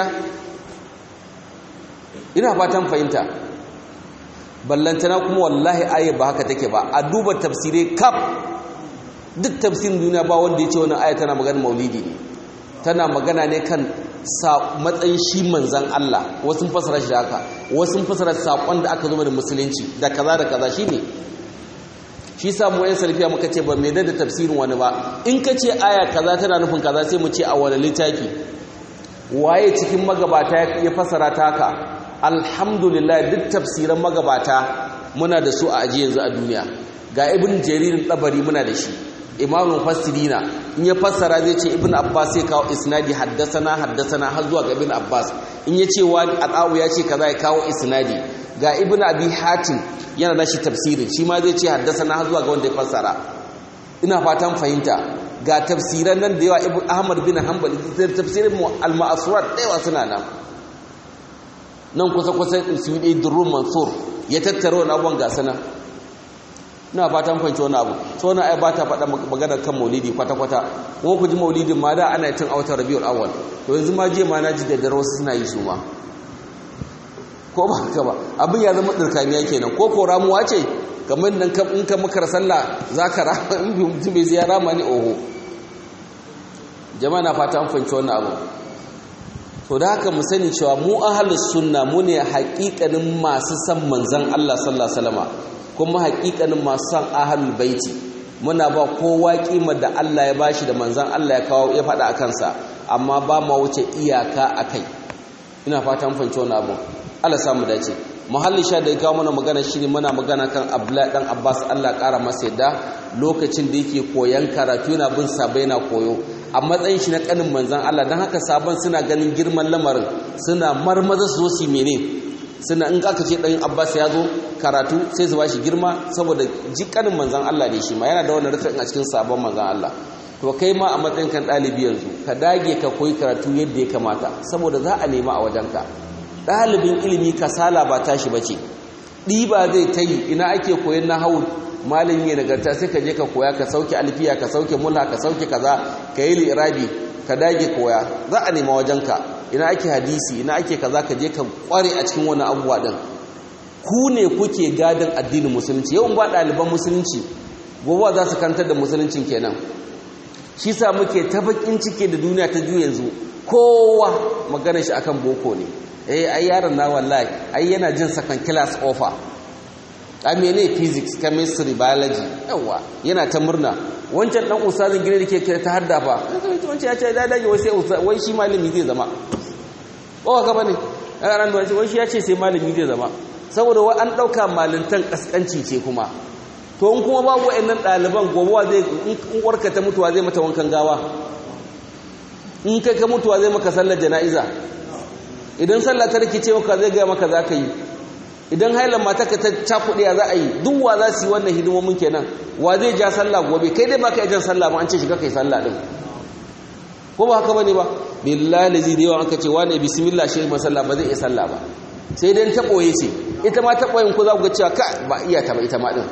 ina fatan fahimta ballantana kuma wallahi ayar ba haka take ba a duba tafsirai kaf duk tafsirin duniya ba wanda ya ce wani ayar tana magana maulidi ne tana magana ne kan matsayin shi manzan Allah wasu fasara shi da haka wasu fasara saƙon da aka zo da musulunci da kaza da kaza shi ne shi sa mu yan sarfiya muka ce ba mai da tafsirin wani ba in ka ce aya kaza tana nufin kaza sai mu ce a wani littafi waye cikin magabata ya fasara ta haka alhamdulillah duk tafsiran magabata muna da su a aji yanzu a duniya ga ibn jaririn tsabari muna da shi imamun fasirina in ya fassara zai ce ibn abbas sai kawo isnadi haddasana haddasana har zuwa ga ibn abbas in ya ce wa al'awu ya ce kaza ya kawo isnadi ga ibn abi hatim yana da shi tafsirin shi ma zai ce haddasana har zuwa ga wanda ya fassara ina fatan fahimta ga tafsiran nan da yawa ibn ahmad bin hanbal da tafsirin al-ma'asurat da yawa suna nan nan kusa kusa su yi durrun mansur ya tattara wani abubuwan gasa nan ina fatan fahimci wani abu so na ai ba ta faɗa maganar kan maulidi kwata-kwata ko ku ji maulidin ma da ana cin autar rabiul awwal to yanzu ma je ma na ji da dare wasu suna yi su ma ko ba haka ba abin ya zama dirkaniya kenan ko ko ramuwa ce kamar nan in ka makar sallah zaka rama in mutum bai zai rama ni oho jama'a na fata an fahimci wannan abu to da haka mu sani cewa mu ahlus sunna mu ne haƙiƙanin masu san manzon Allah sallallahu alaihi wasallam kuma haƙiƙanin masu san ahlul baiti muna ba kowa kimar da Allah ya bashi da manzan Allah ya kawo ya faɗa a kansa amma ba ma wuce iyaka a kai ina fatan fahimci wani abu Allah samu dace muhalli sha da ya kawo mana magana shine muna magana kan Abdullahi dan Abbas Allah ƙara masa yadda lokacin da yake koyan karatu yana bin sabai na koyo a matsayin shi na kanin manzan Allah don haka sabon suna ganin girman lamarin suna marmaza su zo su mene suna in aka ce ɗan Abbas ya zo karatu sai su bashi girma saboda jikanin manzan Allah ne shi ma yana da wani rufin a cikin sabon manzan Allah to kai ma a matsayin kan ɗalibi yanzu ka dage ka koyi karatu yadda ya kamata saboda za a nema a wajenka ɗalibin ilimi kasala ba tashi ba ce ɗiba zai ta yi ina ake koyon na hau malin yi nagarta sai ka je ka koya ka sauke alfiya ka sauke mulha ka sauke kaza ka yi lirabi ka dage koya za a nema wajenka ina ake hadisi ina ake kaza ka je ka kware a cikin wani abubuwa ɗin ku ne kuke gadon addinin musulunci yawan ba ɗaliban musulunci gobe za su kantar da musuluncin kenan shi sa muke ta bakin cike da duniya ta ju yanzu kowa magana shi akan boko ne eh ai yaron na wallahi ai yana jin second class offer a mene physics chemistry biology yawa yana ta murna wancan dan ustazin gine da ke kira ta hadda fa wancan ya ce da dage wai sai wai shi malami zai zama ko ga bane ran da wai shi ya ce sai malami zai zama saboda wai an dauka malintan kaskanci ce kuma to in kuma babu wayannan daliban gobewa zai in uwarka ta mutuwa zai mata wankan gawa in kai ka mutuwa zai maka sallar jana'iza idan sallah ta rikice maka zai ga maka za ka yi idan hailan mataka ta cakuɗe za a yi duk wa za su yi wannan hidimomin kenan wa zai ja sallah gobe kai dai baka jan sallah ba an ce shiga kai sallah din ko ba haka bane ba billahi lazi da yawan aka ce wani bismillah shi masalla ba zai iya sallah ba sai dai ta boye ce ita ma ta boyen ku za ku ga cewa ka ba iya ta ba ita ma din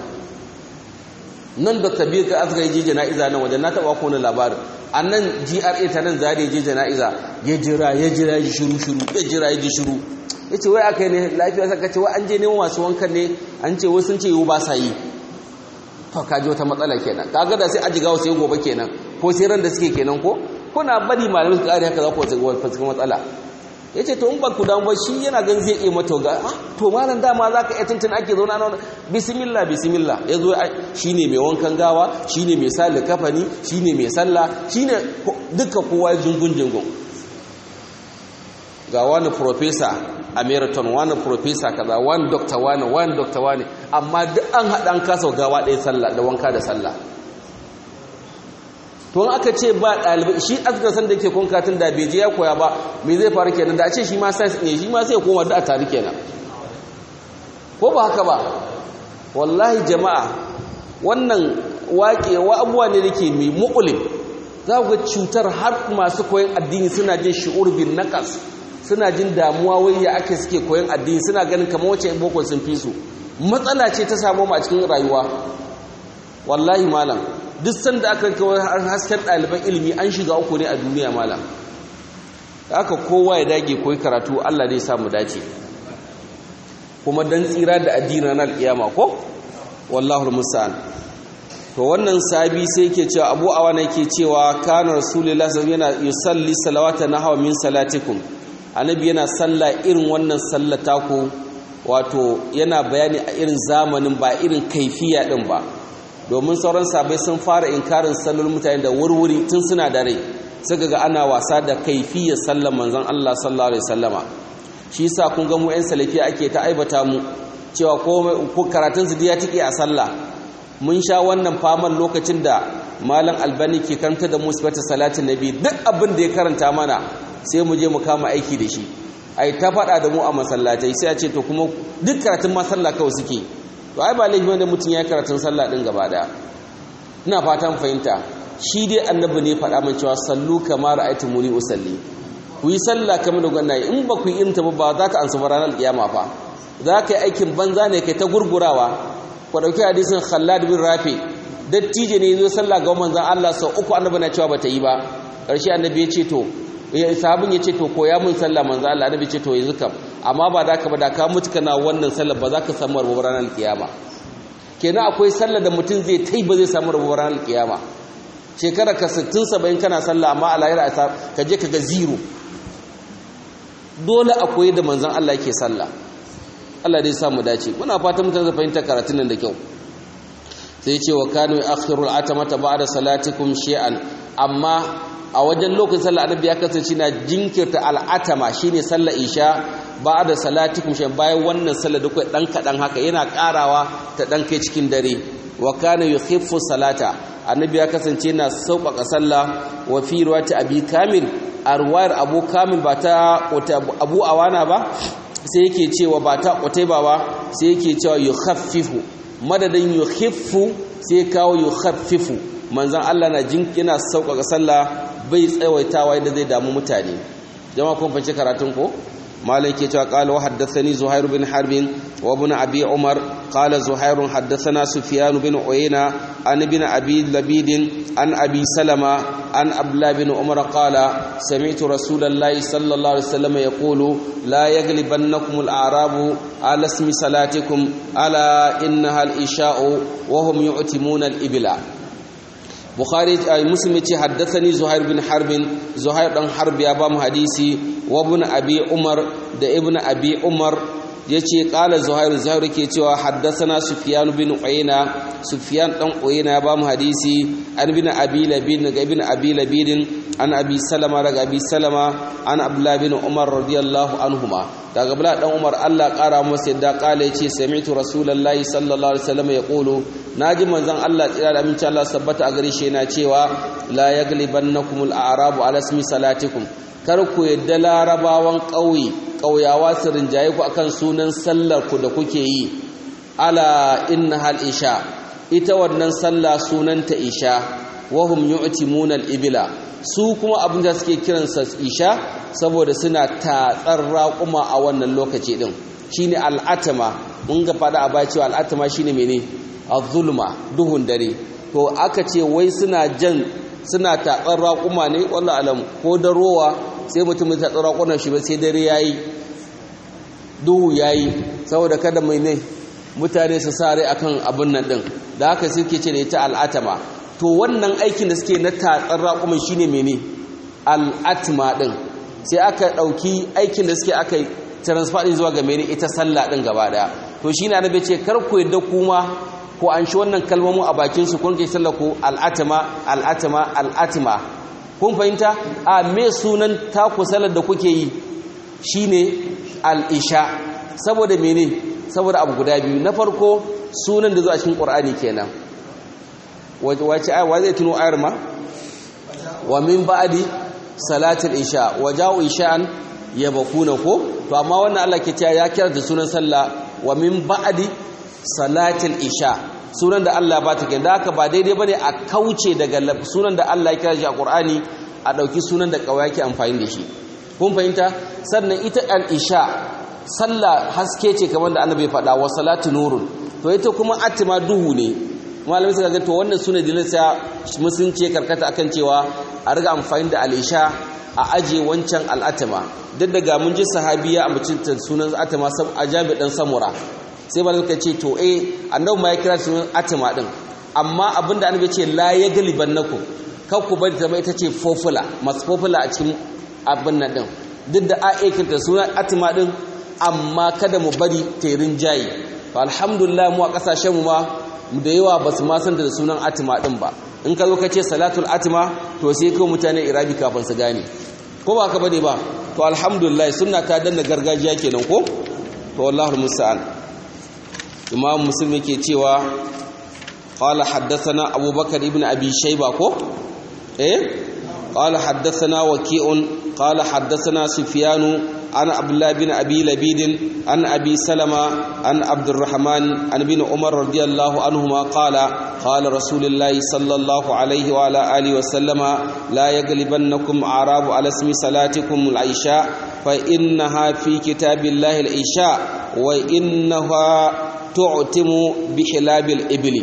nan dr biyu ka aka je jana'iza nan wajen na taɓa ko labarin a nan gra ta nan zare je jana'iza ya jira ya jira ya shiru shiru ya jira ya ji shiru ya ce wai aka yi ne lafiya saka ce wai an je neman masu wankan ne an ce wasu sun ce yiwu ba sa yi to ka ji wata matsala kenan ka ga da sai ajiga wasu yi gobe kenan ko sai ran da suke kenan ko kuna bari malamin su kare haka za ku wasu matsala ya ce to in ba ku damu ba shi yana gan zai iya mata ga to malam dama za ka iya tuntun ake zauna na bismillah bismillah ya zo shi ne mai wankan gawa shi ne mai sa kafani shi ne mai sallah shi ne duka kowa jingun jingun ga wani profesa a marathon wani profesa kaza wani dokta wani wani dokta wani amma duk an haɗa an kasa gawa ɗaya sallah da wanka da sallah to aka ce ba ɗalibai shi azkar san da yake konkatun da bai je ya koya ba me zai faru kenan da a ce shi ma sai ne shi ma sai koma da a tare kenan ko ba haka ba wallahi jama'a wannan waƙe wa abuwa ne dake mai mu'ulim za ku ga cutar har masu koyon addini suna jin shi'ur bin naqas suna jin damuwa wai ya ake suke koyon addini suna ganin kamar wacce boko sun fi su matsala ce ta samu mu a cikin rayuwa wallahi malam duk sanda aka kawai hasken ɗaliban ilimi an shiga uku ne a duniya malam haka kowa ya dage koyi karatu Allah zai samu dace kuma dan tsira da addini na alƙiyama ko wallahu musta'an to wannan sabi sai yake cewa Abu Awana yake cewa kana rasulullahi sallallahu yana yusalli salawata nahwa min salatikum annabi yana salla irin wannan sallata ku wato yana bayani a irin zamanin ba irin kaifiya din ba domin sauran sabai sun fara inkarin sallol mutane da wurwuri tun suna da rai suka ga ana wasa da kaifiyar sallar manzon Allah sallallahu alaihi wasallama shi yasa kun ga mu ƴan salafi ake ta aibata mu cewa ko karatun su ya tike a sallah mun sha wannan faman lokacin da malam albani ke karanta da musbata salatin nabi duk abin da ya karanta mana sai mu je mu kama aiki da shi ai ta faɗa da mu a masallatai sai a ce to kuma duk karatun masalla kawai suke to ai ba laifi wanda mutum ya karatun sallah din gaba daya ina fatan fahimta shi dai annabi ne faɗa min cewa sallu kama ra'aytu muni usalli ku yi sallah kamar da gwanna in ba ku yi irin ta ba za ka ansa ranar kiyama fa za ka yi aikin banza ne kai ta gurgurawa ku dauki hadisin Khallad bin Rafi dattijo ne zo sallah ga manzon Allah sau uku annabi na cewa bata yi ba karshe annabi ya ce to sahabin ya ce to koya mun sallah manzon Allah annabi ce to yanzu kam amma ba da ka ba da ka mutu kana wannan sallar ba za ka samu rabu ranar kiyama kenan akwai sallar da mutum zai tai ba zai samu rabu ranar kiyama shekara ka 60 70 kana sallah amma a lahira ka je ka ga zero dole akwai da manzon Allah yake sallah Allah dai samu dace muna fatan mutane su fahimta karatun nan da kyau sai ce wa kanu akhirul atamata ba'da salatikum shay'an amma a wajen lokacin sallar annabi ya kasance na jinkirta al'atama shine sallar isha ba'da salatikum shay'an bayan wannan sallar da kai dan kadan haka yana karawa ta dan kai cikin dare wa kana yukhiffu salata annabi ya kasance na sauƙaƙa sallah wa fi riwayati abi kamil a ruwayar abu kamil ba ta abu awana ba sai yake cewa ba ta qutayba ba sai yake cewa yukhaffifu madadin yukhiffu sai kawo yukhaffifu manzon Allah na jinkina sauƙaƙa sallah bai tsawaitawa yadda zai damu mutane jama'a kun fahimci karatun ko مالك قال وحدثني زهير بن حرب وابن أبي عمر قال زهير حدثنا سفيان بن عيينة عن ابن أبي لبيد عن أبي سلمة عن أبلا بن عمر قال سمعت رسول الله صلى الله عليه وسلم يقول لا يغلبنكم الأعراب على اسم صلاتكم ألا إنها الإشاء وهم يعتمون الإبلاء bukhari muslim yace haddathani zuhair bin harbin zuhair dan harb ya ba mu hadisi wa ibn abi umar da ibn abi umar yace qala zuhair zuhair ke cewa haddathana sufyan bin uyayna sufyan dan uyayna ya ba mu hadisi an bin abi labid daga ibn abi labid an abi salama daga abi salama an abdullah bin umar radiyallahu anhuma daga bala dan umar Allah kara masa yadda kala yace sami'tu rasulullahi sallallahu alaihi wasallam yaqulu naji manzon Allah tsira da aminci Allah sabbata a gare shi yana cewa la yaglibannakumul a'rabu ala ismi salatikum kar ku yadda larabawan ƙauye ƙauyawa su rinjaye ku akan sunan sallar ku da kuke yi ala innahal isha ita wannan sallah sunanta isha wahum yu'timuna al-ibla su kuma abin da suke kiransa isha saboda suna tatsar raƙuma a wannan lokaci din shine al'atama mun ga fada a baya cewa al'atama shine mene az-zulma duhun dare to aka ce wai suna jan suna tatsar raƙuma ne wallahi alam ko da rowa sai mutum ya tatsar raƙunan shi ba sai dare yayi duhu yayi saboda kada mai ne mutane su sare akan abin nan din da haka suke ce da ita al'atama to wannan aikin da suke na tatsar raƙumin shine mene al'atma din sai aka ɗauki aikin da suke aka transfer din zuwa ga mene ita sallah din gaba daya to shine annabi ce kar ku yadda kuma ko an shi wannan kalmomin a bakin su kun ke sallah ko al'atma al'atma al'atma kun fahimta a me sunan taku sallar da kuke yi shine al'isha saboda mene saboda abu guda biyu na farko sunan da zuwa cikin qur'ani kenan wace aya wa zai tuno ayar ma wa min ba'di salatul isha wa ja'u isha'an yabquna ko to amma wannan Allah ke cewa ya kira da sunan sallah wa min ba'di salatul isha sunan da Allah ba ta kenan haka ba daidai bane a kauce daga sunan da Allah ya kira shi a Qur'ani a dauki sunan da kawai yake amfani da shi kun fahimta sannan ita al-isha sallah haske ce kamar da annabi faɗa wa salatu nurun to ita kuma atima duhu ne malamai suka ga to wannan sune dalilin sa musunce karkata akan cewa a riga amfani da al-isha a aje wancan al-atima duk daga mun ji sahabiya a mucin sunan atima sab ajabi dan samura sai malamai suka ce to eh annabi ma ya kira sunan atima din amma abinda annabi ce la yaglibannakum kar ku bari zama ita ce fofula masu fofula a cikin abin nan din duk da a'aikinta sunan atima din amma kada mu bari terin jayi alhamdulillah mu a kasashenmu ma da yawa ba su ma san da sunan atima din ba in ka zo ka ce salatul atima to sai kai mutane irabi kafin su gane ko ba ka bane ba to alhamdulillah sunna ta danna gargajiya kenan ko to wallahi musta'an imam muslim yake cewa qala haddathana abubakar ibn abi shayba ko eh قال حدثنا وكيع قال حدثنا سفيان عن عبد الله بن ابي لبيد عن ابي سلمة عن عبد الرحمن عن ابن عمر رضي الله عنهما قال قال رسول الله صلى الله عليه وعلى اله وسلم لا يغلبنكم اعراب على اسم صلاتكم العشاء فانها في كتاب الله العشاء وانها تعتم بحلاب الابل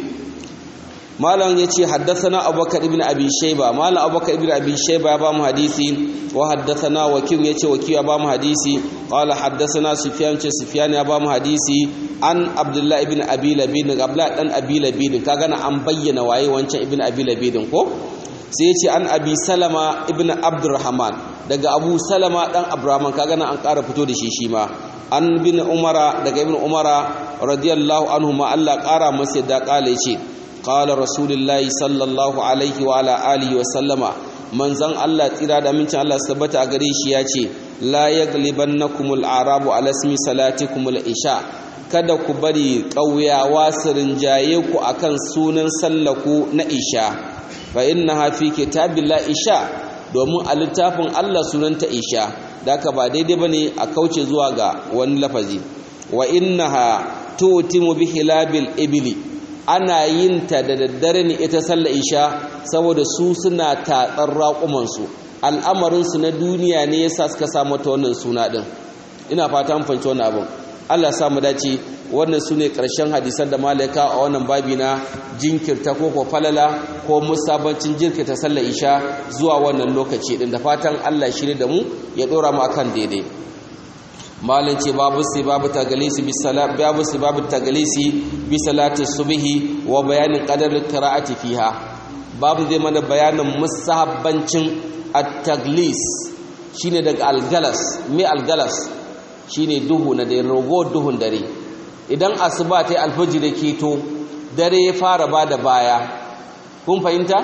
malam ya ce haddasana abubakar ibn abi shaiba malam abubakar ibn abi shaiba ya ba mu hadisi wa haddasana wakil ya ce wakil ya ba mu hadisi qala haddasana sufyan ce sufyan ya ba mu hadisi an abdullahi ibn abi labid abdullahi dan abi labid kaga na an bayyana waye wancan ibn abi labid ko sai ya ce an abi salama ibn abdurrahman daga abu salama dan abdurrahman kaga na an ƙara fito da shi shi ma an bin umara daga ibn umara radiyallahu anhu ma Allah ƙara masa da ƙala ce qala rasulullahi sallallahu alaihi wa ala alihi wa sallama manzon Allah tsira da mincin Allah tabbata a gare shi ya ce la yaglibannakumul arabu ala ismi salatikumul isha kada ku bari ƙauyawa su rinjaye ku akan sunan sallaku na isha fa innaha fi kitabillah isha domin a littafin Allah sunanta isha da ka ba daidai bane a kauce zuwa ga wani lafazi wa innaha tutimu bi hilabil ibli ana yin ta da daddare ne ita sallar isha saboda su suna tatsar raƙumansu al'amarinsu na duniya ne yasa suka samu ta wannan suna ɗin ina fata mun fahimci wannan abin Allah sa mu dace wannan su ne ƙarshen hadisan da malaika a wannan babi na jinkirta ko ko falala ko musabancin jinkirta sallar isha zuwa wannan lokaci ɗin da fatan Allah shirye da mu ya ɗora mu akan daidai malin ce babu sai babu tagalisi bi salat babu sai babu tagalisi bi salati subhi wa bayanin qadar qira'ati fiha babu zai mana bayanin musahabbancin at-taglis shine daga algalas me algalas shine duhu na dare rogo duhun dare idan asuba ta alfajir keto dare ya fara bada baya kun fahimta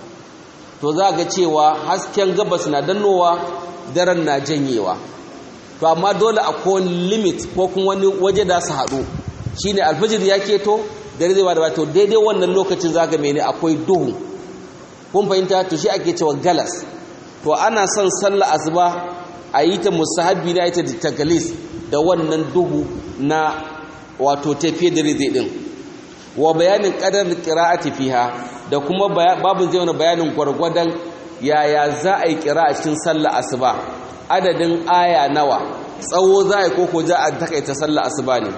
to za ga cewa hasken gabas na dannowa daren na janyewa to amma dole akwai limit ko kuma wani waje da su haɗu shine alfajir ya keto dare zai bada baya to daidai wannan lokacin za ga mene akwai duhu kun fahimta to shi ake cewa galas to ana son sallah asuba a yi ta musahabi na ita da tagalis da wannan duhu na wato tafiye da rizai din wa bayanin qadar qira'ati fiha da kuma babu zai wani bayanin gwargwadon yaya za a yi kira a cikin sallah asuba adadin aya nawa tsawo za a yi koko za a takaita sallah asuba ne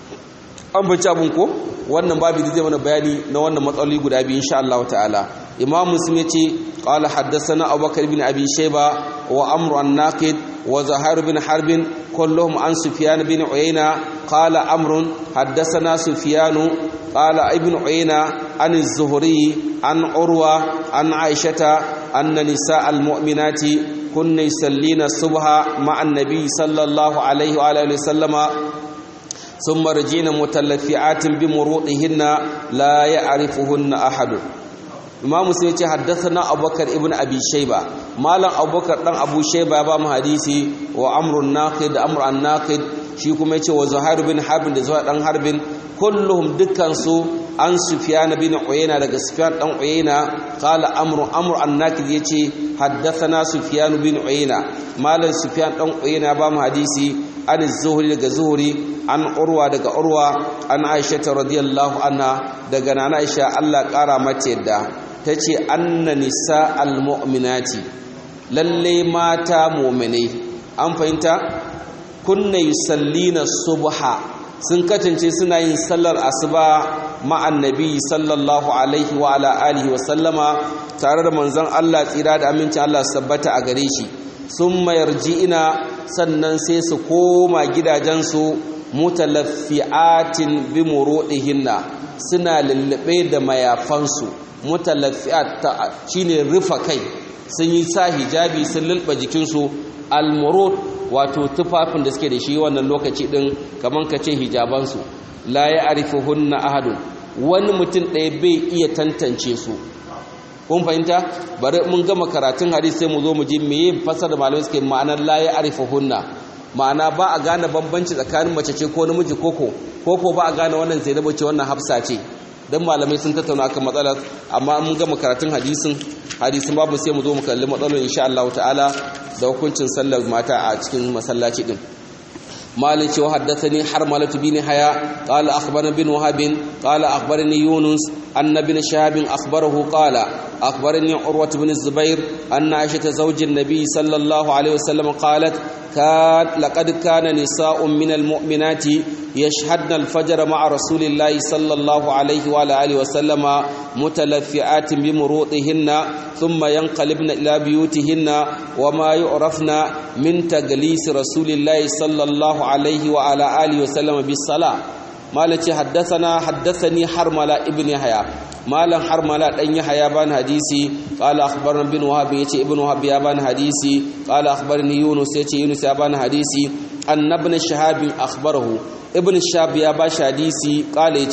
an bace abun ko wannan babu zai mana bayani na wannan matsaloli guda biyu insha Allah ta'ala imam muslim yace qala haddathana abubakar ibn abi shayba wa amru an-naqid wa zahar bin harb kulluhum an sufyan bin uyayna qala amr haddathana sufyan qala ibn uyayna an az-zuhri an urwa an aishata anna nisa al-mu'minati kunna yusallina subha ma'a an-nabi sallallahu alayhi wa alihi wa sallama ثم رجينا متلفعات بمروطهن لا يعرفهن أحد imam muslim ya ce haddathana abubakar ibn abi shayba malam abubakar dan abu shayba ya ba mu hadisi wa amrun naqid amr an naqid shi kuma yace wa zuhair bin harb da zuhair dan harbin kulluhum dukkan su an sufyan bin uyayna daga sufyan dan uyayna qala amru amr an naqid yace haddathana sufyan bin uyayna malam sufyan dan uyayna ya ba mu hadisi an zuhri daga zuhri an urwa daga urwa an aisha radiyallahu anha daga nana aisha Allah kara mata yadda ta ce anna nisa almu'minati lalle mata mu'minai an fahimta kunna yusallina subha sun katance suna yin sallar asuba ma'an nabi sallallahu alaihi wa ala alihi wa sallama tare da manzon Allah tsira da aminci Allah sabbata a gare shi sun ina sannan sai su koma gidajensu mutalaffi'atin bi murudihinna suna lullube da mayafansu mutalaffi'at shine rufa kai sun yi sa hijabi sun lulba jikinsu almurud wato tufafin da suke da shi wannan lokaci din kaman kace hijabansu la ya'rifuhunna ahadun wani mutum ɗaya bai iya tantance su kun fahimta bari mun gama karatun hadisi sai mu zo mu ji meye fasara malamai suke ma'anar la ya'rifuhunna ma'ana ba a gane bambanci tsakanin mace ce ko namiji koko koko ba a gane wannan zainabu ce wannan hafsa ce dan malamai sun tattauna akan matsalar amma mun gama karatun hadisin hadisin babu sai mu zo mu kalli matsalar insha Allah ta'ala da hukuncin sallar mata a cikin masallaci din مالك وحدثني حرملة بن حياء قال أخبرنا بن وهب قال أخبرني يونس أن بن شهاب أخبره قال أخبرني عروة بن الزبير أن عائشة زوج النبي صلى الله عليه وسلم قالت كان لقد كان نساء من المؤمنات يشهدن الفجر مع رسول الله صلى الله عليه وعلى آله وسلم متلفعات بمروطهن ثم ينقلبن إلى بيوتهن وما يعرفن من تجليس رسول الله صلى الله عليه وعلى آله وسلم بالصلاة مالك حدثنا حدثني حرملة ابن يحيى مالا حرملة أن يحيى بان حديثي قال أخبرنا بن وهب يتي ابن وهب يابان حديثي قال أخبرني يونس يتي يونس يابان حديثي أن ابن شهاب أخبره ابن الشهاب ياباش حديثي قال يتي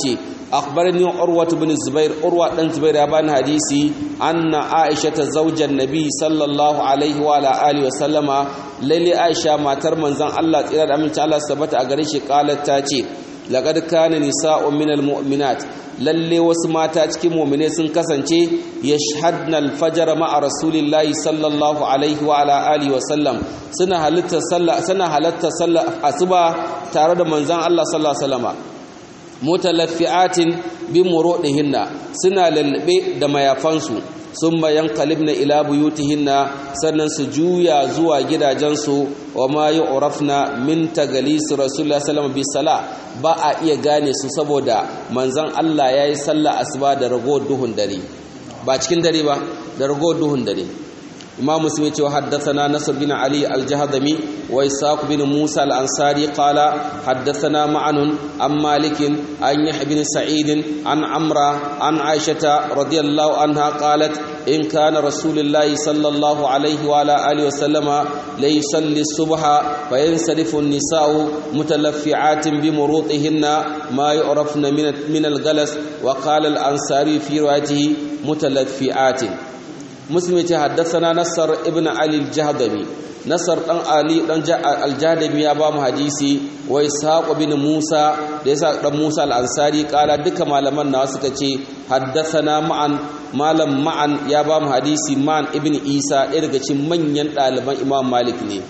أخبرني عروة بن الزبير عروة بن الزبير يبان حديثي أن عائشة زوج النبي صلى الله عليه وعلى آله وسلم للي عائشة ما ترمن زن الله إلى أمين تعالى ثبت أغريش قالت تاتي لقد كان نساء من المؤمنات lalle wasu mata cikin mu'mine sun kasance yashhadna al-fajr ma'a rasulillahi sallallahu alaihi wa ala alihi wa sallam suna halatta sallah suna halatta sallah asuba tare da manzon Allah sallallahu alaihi wasallama mutalaffi'atin bi murudihinna suna lalbe da mayafansu summa yanqalibna ila buyutihinna sannan su juya zuwa gidajensu wa ma yu'rafna min tagalis rasulullahi sallallahu alaihi wasallam ba a iya gane su saboda manzon Allah yayi sallah asuba da rago duhun dare ba cikin dare ba da rago duhun dare imam muslim ya ce wa haddathana nasr bin ali al-jahdami wa isaq bin musa al-ansari qala haddathana ma'an an malik an yahya bin sa'id an amra an aisha radiyallahu anha qalat in kana rasulullahi sallallahu alaihi wa ala alihi wa sallama la yusalli subha fa yansarifu an-nisa'u mutalaffi'atin bi murutihinna ma yu'rafna min al-galas wa qala al-ansari fi riwayatihi mutalaffi'atin muslim ce haddasana nasar ibn ali al-jahdami nasar dan ali dan al-jahdami ya ba mu hadisi wa ishaq bin musa da yasa dan musa al-ansari kala duka malaman nawa suka ce haddasana ma'an malam ma'an ya ba mu hadisi ma'an ibn isa ɗaya daga cikin manyan ɗaliban imam malik ne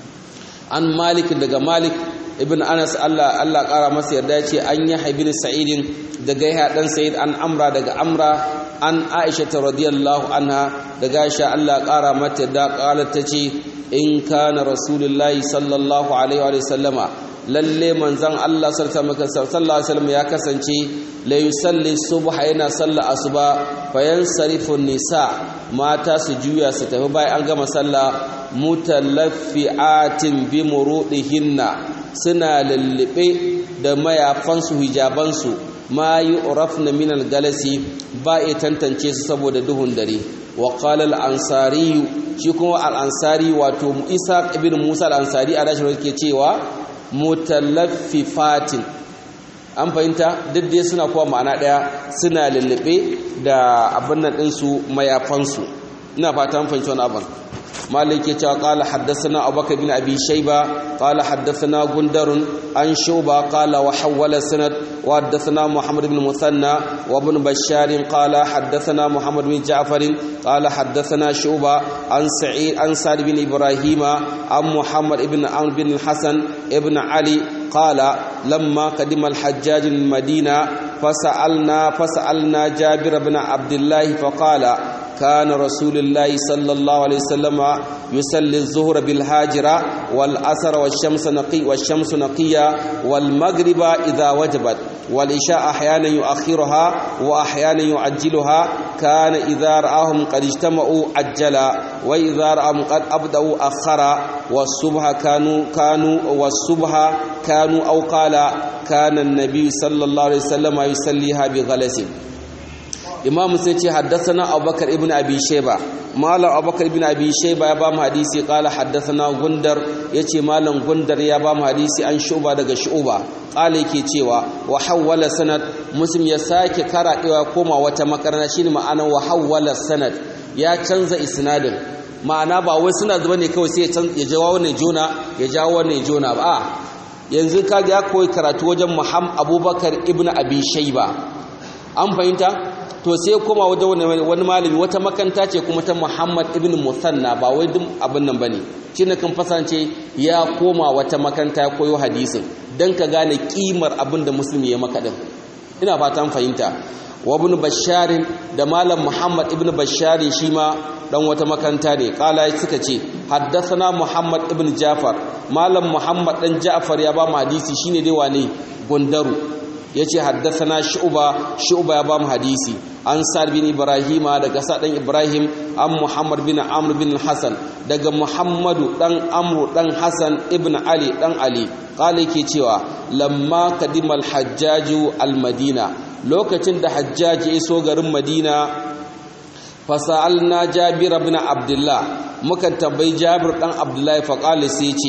an malik daga malik ibn anas Allah Allah kara masa yarda ya ce an yi haibin sa'idin daga ya dan sa'id an amra daga amra an aisha ta radiyallahu anha daga aisha Allah kara mata yarda qalat tace in kana rasulullahi sallallahu alaihi wa sallama lalle manzon Allah sallallahu alaihi wasallam ya kasance la yusalli subha yana salla asuba fayansarifu nisa mata su juya su tafi bayan an gama sallah mutalaffi'atin bi murudihinna suna lullube da mayafansu hijabansu ma yi urafna min galasi ba a tantance su saboda duhun dare wa qala al-ansari shi kuma al-ansari wato isa ibn musa al-ansari a rashin ke cewa mutalaffifatin an fahimta duk dai suna kuwa ma'ana daya suna lullube da abin nan ɗinsu mayafansu ina fata an fahimci wani abin مالك قال حدثنا أبو بكر بن أبي شيبة قال حدثنا غندر عن شوبة قال وحول السند وحدثنا محمد بن مثنى وابن بشار قال حدثنا محمد بن جعفر قال حدثنا شوبة عن سعيد عن سعد بن إبراهيم عن محمد بن عمرو بن الحسن ابن علي قال لما قدم الحجاج المدينة فسألنا فسألنا جابر بن عبد الله فقال كان رسول الله صلى الله عليه وسلم يصلي الظهر بالهاجرة والأسر والشمس نقي والشمس نقية والمغرب إذا وجبت والإشاء أحيانا يؤخرها وأحيانا يعجلها كان إذا رآهم قد اجتمعوا عجلا وإذا رآهم قد أبدأوا أخرا والصبح كانوا كانوا والصبح كانوا أو قال كان النبي صلى الله عليه وسلم يصليها بغلس imam sai ce haddathana abubakar ibn abi shayba malam abubakar ibn abi shayba ya ba mu hadisi qala haddathana gundar yace malam gundar ya ba mu hadisi an shuba daga shuba qala yake cewa wa hawwala sanad muslim ya sake karadewa koma wata makarana shine ma'ana wa hawwala sanad ya canza isnadin ma'ana ba wai suna zuba ne kawai sai ya jawo wannan jona ya jawo wannan jona ba yanzu kaga ya koyi karatu wajen muhammad abubakar ibn abi shayba an fahimta to sai koma wajen wani malami wata makanta ce kuma ta Muhammad ibn Musanna ba wai duk abin nan bane shine kan fasance ya koma wata makanta ya koyo hadisin dan ka gane kimar abin da musulmi ya maka din ina fatan fahimta wa ibn Bashar da malam Muhammad ibn Bashar shi ma dan wata makanta ne kala suka ce haddathana Muhammad ibn Jafar malam Muhammad dan Ja'far ya ba mu hadisi shine dai wane gundaru yace haddathana shu'ba shu'ba ya bamu hadisi an sar bin ibrahima daga sadan ibrahim an muhammad bin amr bin hasan daga muhammadu dan amru dan hasan ibn ali dan ali qala yake cewa lamma kadima al-hajjaju al-madina lokacin da hajjaji iso garin madina fasalna jabir ibn abdullah muka tambayi jabir dan abdullahi fa qala sai ce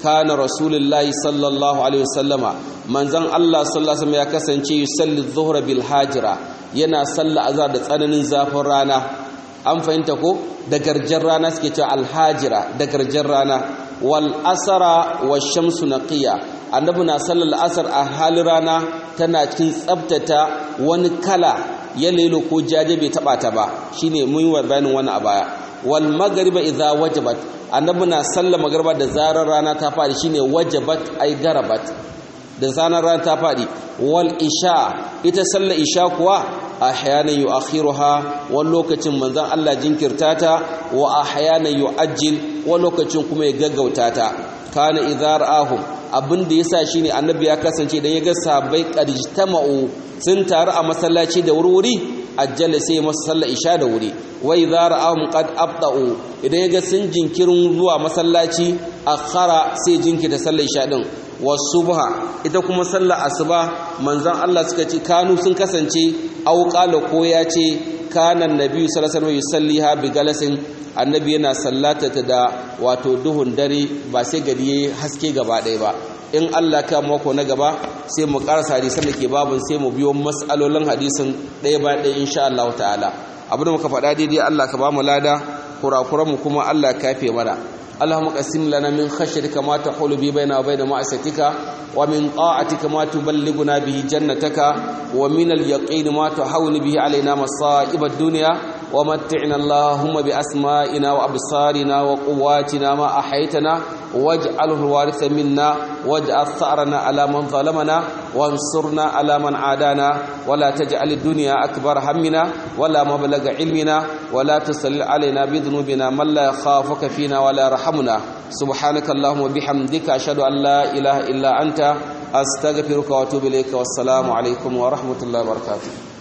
kana rasulullahi sallallahu alaihi wasallama manzon Allah sallallahu alaihi wasallam ya kasance yusalli dhuhra bil hajira yana salla azhar da tsananin zafin rana an fahimta ko da garjar rana suke cewa alhajira da garjar rana wal asara wa shamsu naqiya annabi na sallar asar a halin rana tana cikin tsabtata wani kala ya lelo ko jaje bai taba ta ba shine mun yi bayanin wani a baya wal magriba idza wajabat annabi na sallar magriba da zarar rana ta fadi shine wajabat ay garabat da zarar rana ta fadi wal isha ita sallar isha kuwa ahyanan yu'akhiruha wani lokacin manzon Allah jinkirta ta wa ahyanan yu'ajjil wani lokacin kuma ya gaggauta ta kana idza ra'ahum abin da yasa shine annabi ya kasance idan ya ga sahabbai qadijtama'u sun taru a masallaci da wuri ajjala sai masa sallar isha da wuri wa idza ra'ahum qad abda'u idan ya ga sun jinkirin zuwa masallaci akhara sai jinkirta sallar isha din wasubha ita kuma sallar asuba manzon Allah suka ce kanu sun kasance auqala ko ya ce kana annabi sallallahu alaihi wasallam yusalliha bi galasin annabi yana sallata ta da wato duhun dare ba sai gari yayi haske gaba ɗaya ba in Allah ka mako na gaba sai mu karasa hadisan da ke babun sai mu biyo mas'alolin hadisin ɗaya ba ɗaya insha Allah ta'ala abin da muka faɗa daidai Allah ka ba mu lada kurakuran mu kuma Allah ka yafe mana اللهم قسم لنا من خشيتك ما تحول به بيننا وبين معصيتك ومن طاعتك ما تبلغنا به جنتك ومن اليقين ما تحول به علينا مصائب الدنيا ومتعنا اللهم بأسمائنا وأبصارنا وقواتنا ما أحيتنا واجعله الوارث منا واجعل ثأرنا على من ظلمنا وانصرنا على من عادانا ولا تجعل الدنيا أكبر همنا ولا مبلغ علمنا ولا تسل علينا بذنوبنا من لا يخافك فينا ولا يرحمنا سبحانك اللهم وبحمدك أشهد أن لا إله إلا أنت أستغفرك وأتوب إليك والسلام عليكم ورحمة الله وبركاته